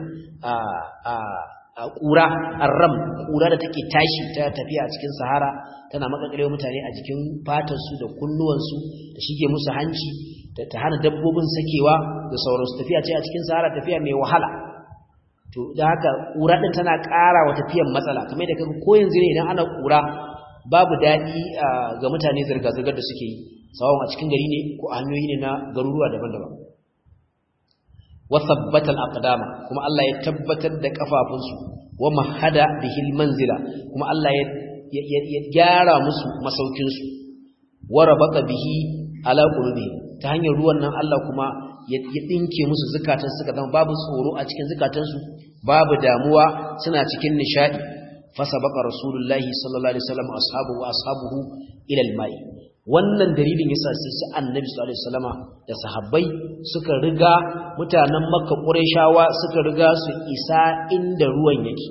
Speaker 1: a ƙura arram ƙura da take tashi ta tafiya a cikin sahara tana makakalewa mutane a jikin fatarsu da kunnuwansu da shige musu hanci ta hana dabbobin sakewa da sauransu tafiya ce a cikin sahara tafiya mai wahala to da haka ƙura ɗin tana ƙara wa tafiyan matsala kamar da kaga ko yanzu ne idan ana ƙura babu daɗi ga mutane zirga-zirgar da suke yi sawon a cikin gari ne ko a hanyoyi ne na garuruwa daban-daban wasabbatal aqdama kuma Allah ya tabbatar da kafafunsu wa mahada bihil manzila kuma Allah ya ya gyara musu masaukin su wa rabata bihi ala qulubi ta hanyar ruwan nan Allah kuma ya dinke musu zakatan suka zama babu tsoro a cikin zakatansu babu damuwa suna cikin nishadi fasabaqa rasulullahi sallallahu alaihi wasallam ashabu wa ashabuhu ila almai wannan dalilin yasa sai su annabi sallallahu alaihi wasallama da sahabbai suka riga mutanen makka qurayshawa suka riga su isa inda ruwan yake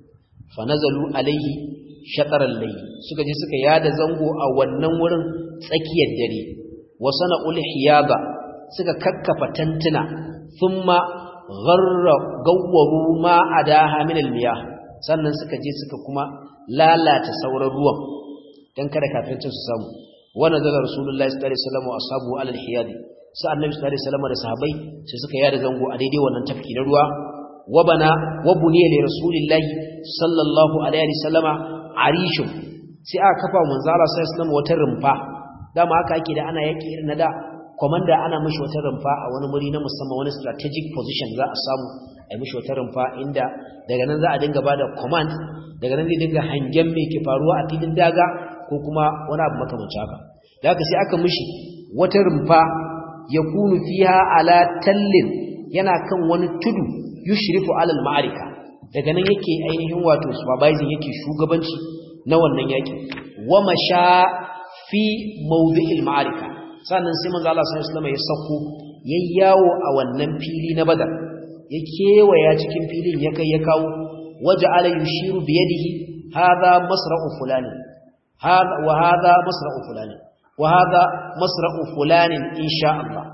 Speaker 1: fa nazalu alaihi shataral layl suka je suka yada zango a wannan wurin tsakiyar dare wa sana'ul hiyaba suka kakkafa tantuna thumma gharra gawwaru ma adaha min almiyah sannan suka je suka kuma lalata sauran ruwan dan kada kafircin su samu wa nazala rasulullahi sallallahu alaihi wasallam wa ashabu ala alhiyad sa annabi sallallahu alaihi wasallam da sahabbai sai suka yada zango a daidai wannan tafki na ruwa wa bana wa buniya li rasulillahi sallallahu alaihi wasallama arishun sai aka kafa manzo Allah sallallahu alaihi wasallam wata rumfa dama haka ake da ana yaki irin na da komanda ana mishi wata rumfa a wani muri na musamman wani strategic position za a samu a mishi wata rumfa inda daga nan za a dinga bada command daga nan zai dinga hangen me ke faruwa a filin daga ko kuma wani abu makamancin haka da haka sai aka mishi wata rumfa ya kunu fiha ala tallin yana kan wani tudu yushrifu alal ma'arika daga nan yake ainihin wato supervising yake shugabanci na wannan yaki wa masha fi mawdi'il ma'arika sannan sai manzo Allah sallallahu alaihi wasallam ya sako yayyawo a wannan fili na badar ya kewaya cikin filin ya kai ya kawo waja'ala yushiru bi yadihi hadha masra'u fulani hadha wa hadha masra'u fulani wa hadha masra'u fulani insha Allah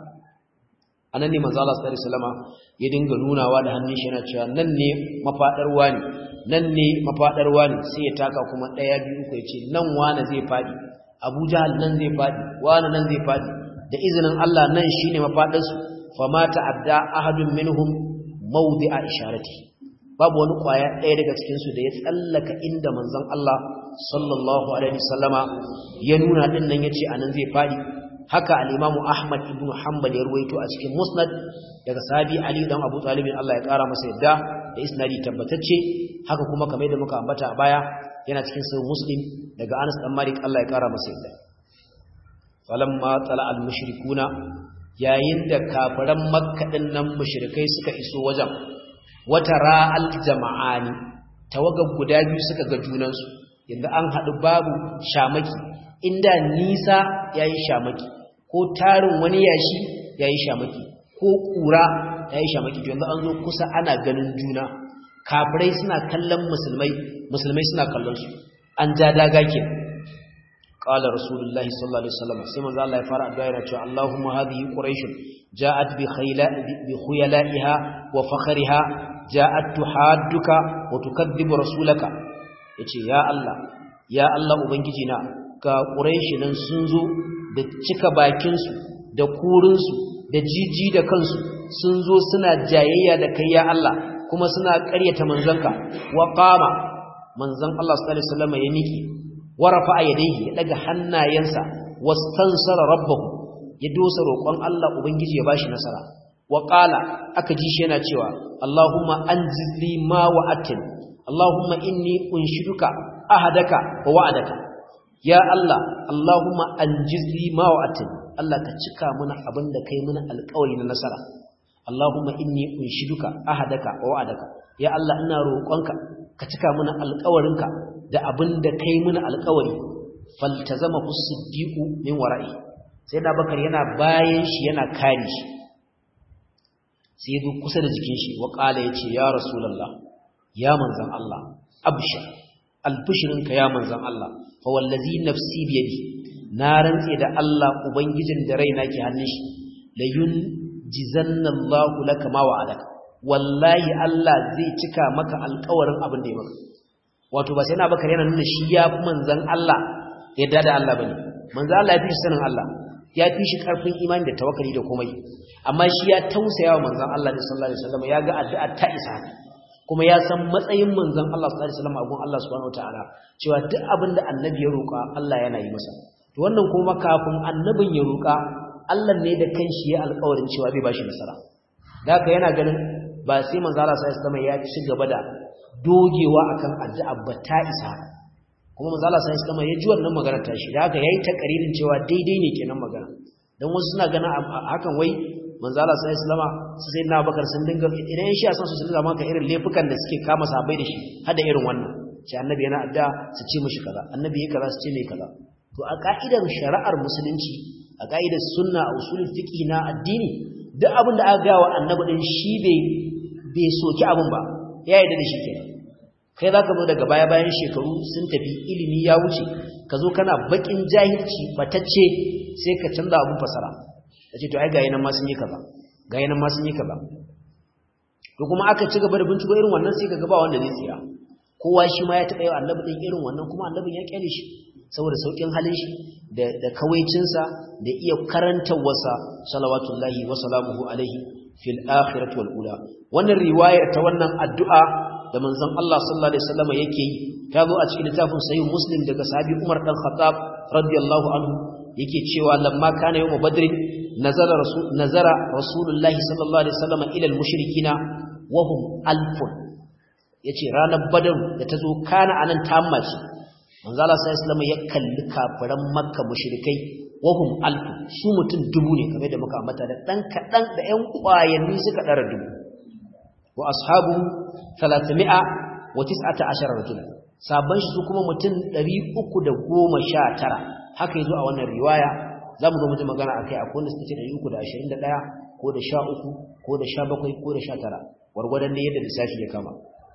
Speaker 1: anan ne manzo Allah sallallahu alaihi wasallam ya dinga nunawa da hannun shi yana cewa nan ne mafadar wani nan ne mafadar wani sai ya taka kuma daya biyu ko yace nan wani zai fadi Abu Jahal nan zai fadi wani nan zai fadi da izinin Allah nan shine mafadar su fama ta'adda ahadun minhum mawdi'a isharati babu wani kwaya ɗaya daga cikin su da ya tsallaka inda manzon Allah sallallahu alaihi wasallama ya nuna din nan yace anan zai fadi haka al-Imam Ahmad ibn Hanbal ya ruwaito a cikin Musnad daga sahabi Ali dan Abu Talib Allah ya kara masa yadda da isnadi tabbatacce haka kuma kamar da muka ambata a baya yana cikin sahih Muslim daga Anas dan Malik Allah ya kara masa yadda falamma tala al-mushrikuna yayin da kafiran Makka din nan mushrikai suka iso wajen wata ra'al jama'ani tawaga guda biyu suka ga junansu yanda an hadu babu shamaki inda nisa yayi shamaki ko tarin wani yashi yayi shamaki ko kura yayi shamaki to yanzu an zo kusa ana ganin juna kafirai suna kallon musulmai musulmai suna kallon su an ja daga ke qala rasulullahi sallallahu alaihi wasallam sai manzo Allah ya fara addu'a yana cewa Allahumma hadhihi quraish ja'at bi khayla bi khuyala'iha wa fakhriha ja'at tuhadduka wa tukadibu rasulaka yace ya Allah ya Allah ubangiji na ga quraish nan sun zo da cika bakin su da kurin su da jiji da kansu sun zo suna jayayya da kai ya Allah kuma suna ƙaryata manzanka wa qama manzon Allah sallallahu alaihi wasallam ya niki wa rafa'a yadayhi ya daga hannayensa wastansara rabbahu ya dosa roƙon Allah ubangiji ya bashi nasara wa qala aka ji shi yana cewa Allahumma anzili ma wa'atin Allahumma inni unshiduka ahadaka wa wa'adaka ya Allah Allahumma anjizli ma wa'atin Allah ka cika mana abin da kai mana alƙawari na nasara Allahumma inni unshiduka ahadaka wa wa'adaka ya Allah ina roƙonka ka cika mana alƙawarinka da abin da kai mana alƙawari faltazama as-siddiqu min wara'i sai da bakar yana bayan shi yana kare shi sai ya kusa da jikin shi wa qala yace ya rasulullah ya manzan Allah abshir albishirinka ya manzan Allah fa wallazi nafsi biyadi na rantse da Allah ubangijin da raina ke hannun shi la yunjizanna Allah laka ma wa'adaka wallahi Allah zai cika maka alƙawarin abin da ya maka wato ba sai na bakar yana nuna shi ya fi manzan Allah yadda da Allah bane manzan Allah ya fi shi sanin Allah ya fi shi karfin imani da tawakkali da komai amma shi ya tausaya wa manzan Allah sallallahu alaihi wasallam ya ga addu'a ta isa kuma ya san matsayin manzon Allah sallallahu alaihi wasallam a gun Allah subhanahu wataala cewa duk abin da annabi ya roƙa Allah yana yi masa to wannan kuma kafin annabin ya roƙa Allah ne da kanshi ya alƙawarin cewa zai bashi nasara da haka yana ganin ba sai manzon Allah sallallahu alaihi wasallam ya ci gaba da dogewa akan addu'a ba ta isa kuma manzon Allah sallallahu alaihi wasallam ya ji wannan magana ta shi da haka yayi takaririn cewa daidai ne kenan magana dan wasu suna ganin hakan wai manzo Allah sai islama su sai na bakar sun dinga idan shi a san su dinga maka irin laifukan da suke kama sahabbai da shi hada irin wannan sai annabi yana adda su ce mishi kaza annabi yake kaza su ce mai kaza to a ka'idar shari'ar musulunci a ka'idar sunna a usulul fiqh na addini duk abin da aka ga wa annabi din shi bai bai soki abin ba ya yarda da shi kenan kai zaka zo daga baya bayan shekaru sun tafi ilimi ya wuce ka zo kana bakin jahilci batacce sai ka canza abun fasara da ce to ai ga yanan ma sun yi kaza ga yanan ma sun yi kaza to kuma aka ci gaba da binciko irin wannan sai kaga ba wanda zai tsira kowa shi ma ya taɓa yau annabi din irin wannan kuma annabin ya kyale shi saboda saukin halin shi da da kawaicinsa da iya karantawarsa salawatullahi wa salamuhu alaihi fil akhirati wal ula wannan riwayar ta wannan addu'a da manzon Allah sallallahu alaihi wasallam yake yi ta zo a cikin littafin sahih muslim daga sahabi Umar dan Khattab radiyallahu anhu yake cewa lamma kana yawm badr nazara rasul nazara rasulullahi sallallahu alaihi wasallam ila al-mushrikina wa hum alfun yace ranar badar da tazo kana anan tammaci manzo Allah sallallahu alaihi wasallam ya kalli kafiran makka mushrikai wa hum alfun su mutun dubu ne kamar da muka ambata da dan kadan da ƴan kwayanni suka dara dubu wa ashabu 300 wa 19 rajulan sabban shi su kuma mutun 319 haka yazo a wannan riwaya zamu zo mutum magana akai akwai wanda suke da 321 ko da 13 ko da 17 ko da 19 wargwadon ne yadda lissafi ya kama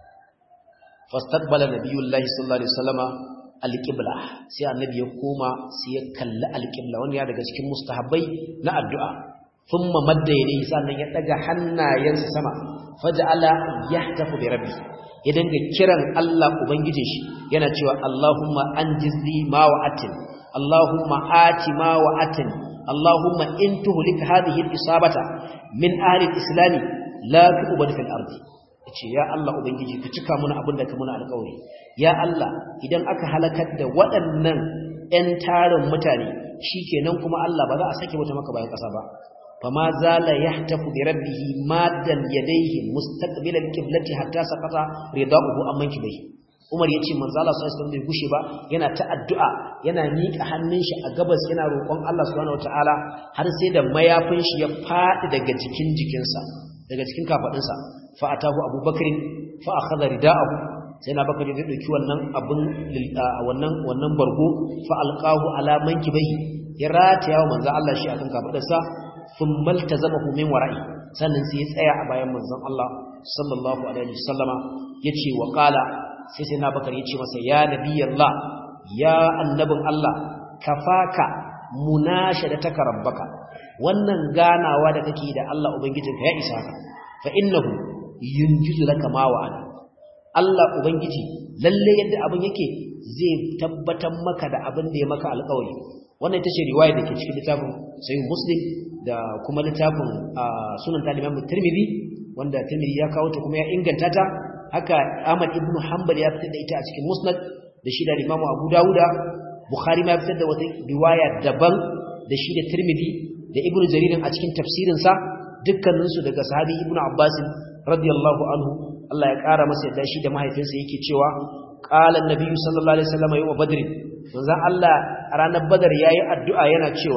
Speaker 1: fastaqbala nabiyullahi sallallahu alaihi wasallama alqibla sai annabi ya koma sai ya kalli alqibla wanda ya daga cikin mustahabbai na addu'a thumma madda yadayhi sannan ya daga hannayensa sama faj'ala yahtafu bi rabbi ya dinga kiran Allah ubangijin shi yana cewa Allahumma anjizli ma wa'atin Allahumma ati ma wa'atin Allahumma in tuhlik hadhihi al-isabata min ahli al-islam la tu'bad fil ardi yace ya Allah ubangiji ka cika mana abin da ka muna alƙawari ya Allah idan aka halakar da waɗannan ƴan tarin mutane shikenan kuma Allah ba za a sake wata maka bayan ƙasa ba fama zala yahtafu bi rabbih maddan yadayhi mustaqbil al-qiblati hatta saqata ridahu amman kibai Umar yace manzo Allah sallallahu alaihi wasallam bai gushe ba yana ta addu'a yana miƙa hannun shi a gabas yana roƙon Allah subhanahu wataala har sai da mayafin shi ya faɗi daga jikin jikinsa daga cikin kafadinsa fa atahu abubakar fa akhadha ridaahu sai na bakari zai dauki wannan abun wannan wannan bargo fa alqahu ala mankibai ya rataya wa manzo Allah shi akan kafadarsa thumma iltazamahu min wara'i sannan sai ya tsaya a bayan manzon Allah sallallahu alaihi wasallama yace wa qala sai sai na bakari yace masa ya nabiyallah ya annabin Allah kafaka munashadataka rabbaka wannan ganawa da kake da Allah ubangijinka ya isa ka fa innahu yunjizu laka ma wa'ada Allah ubangiji lalle yadda abin yake zai tabbatar maka da abin da ya maka alƙawari wannan ita ce riwaya da ke cikin littafin sahih muslim da kuma littafin sunan taliban tirmidhi wanda tirmidhi ya kawo ta kuma ya inganta ta haka Ahmad ibn Hanbal ya fitar da ita a cikin musnad da shi da Imam Abu Dawuda Bukhari ma ya fitar da wata riwaya daban da shi da tirmidhi da Ibn Jarir a cikin tafsirinsa dukkaninsu daga sahabi Ibn Abbas radiyallahu anhu Allah ya ƙara masa yadda shi da mahaifinsa yake cewa qala an-nabiy sallallahu alaihi wasallam yawm badr manzon Allah a ranar badar yayi addu'a yana cewa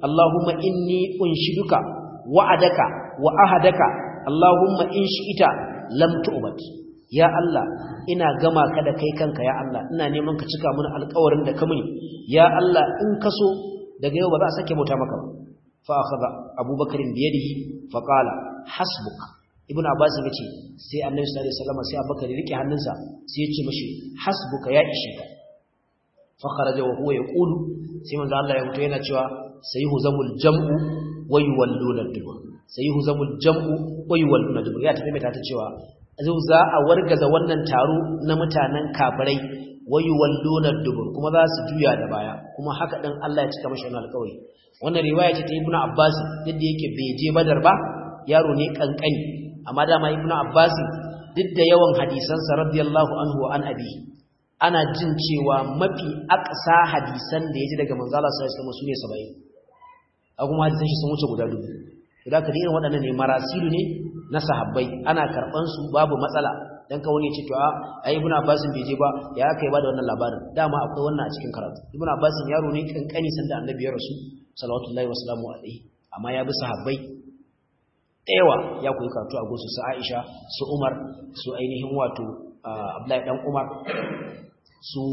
Speaker 1: Allahumma inni unshiduka wa'adaka wa ahadaka Allahumma in shi'ita lam tu'bad ya Allah ina gama ka da kai kanka ya Allah ina neman ka cika mana alƙawarin da ka muni ya Allah in ka so daga yau ba za a sake bauta maka ba fa akhadha Abubakar bi yadihi fa qala hasbuk ibnu Abbas ya ce sai Annabi sallallahu alaihi wasallam sai Abubakar ya rike hannunsa sai ya ce mishi hasbuka ya ishe ka fa kharaja wa huwa yaqulu sai manzo Allah ya fito yana cewa sayuhzamul jam'u wa yuwalluna dubur sayuhzamul jam'u wa yuwalluna dubur ya tafi mai ta cewa zai za a wargaza wannan taro na mutanen kafirai wayu wallona dubur kuma za su juya da baya kuma haka dan Allah ya cika mashi wannan alƙawari wannan riwaya ce ta Ibn Abbas duk da yake bai je Badar ba yaro ne kankani amma dama Ibn Abbas duk da yawan hadisan sa radiyallahu anhu wa an abi ana jin cewa mafi aqsa hadisan da yaji daga manzo Allah sallallahu alaihi wasallam sune 70 a kuma hadisan shi sun wuce guda dubu da ka irin waɗannan ne marasilu ne na sahabbai ana karɓan su babu matsala dan ka wani ya ce to a ai ibnu abbas bai je ba ya kai ba da wannan labarin dama akwai wannan a cikin karatu ibnu abbas yaro ne kankani sanda annabi ya rasu sallallahu wa sallamu alaihi amma ya bi sahabbai yawa ya koyi karatu a gosu su aisha su umar su ainihin wato abdullahi dan umar su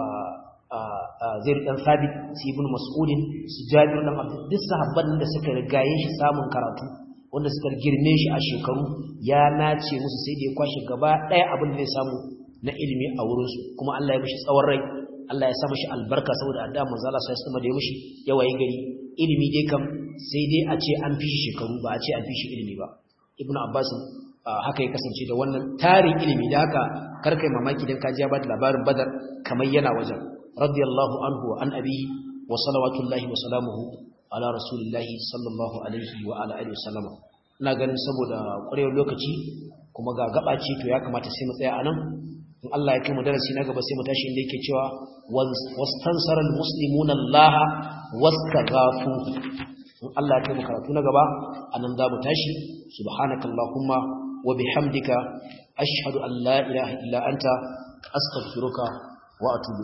Speaker 1: zai dan sabit su ibn mas'udin su jabir dan abdul duk sahabban da suka rigaye shi samun karatu wanda suka girme shi a shekaru ya nace musu sai da ya kwashi gaba daya abin da zai samu na ilimi a wurin su kuma Allah ya mishi tsawon rai Allah ya sa mishi albarka saboda addu'a manzo Allah sai kuma da ya mishi yawaye gari ilimi dai kam sai dai a ce an fi shi shekaru ba a ce an fi shi ilimi ba ibnu abbas haka ya kasance da wannan tarin ilimi da haka karkai mamaki dan kaji ya bada labarin badar kamar yana wajen radiyallahu anhu wa an abihi wa salawatullahi wa salamuhu ala rasulillahi sallallahu alaihi wa ala alihi wasallama ina ganin saboda ƙwarewar lokaci kuma ga gaba ce to ya kamata sai mu tsaya anan in Allah ya kai mu darasi na gaba sai mu tashi inda yake cewa wastansara almuslimuna Allah wastaghafu in Allah ya kai mu karatu na gaba anan za mu tashi subhanakallahumma wa bihamdika ashhadu an la ilaha illa anta astaghfiruka wa atubu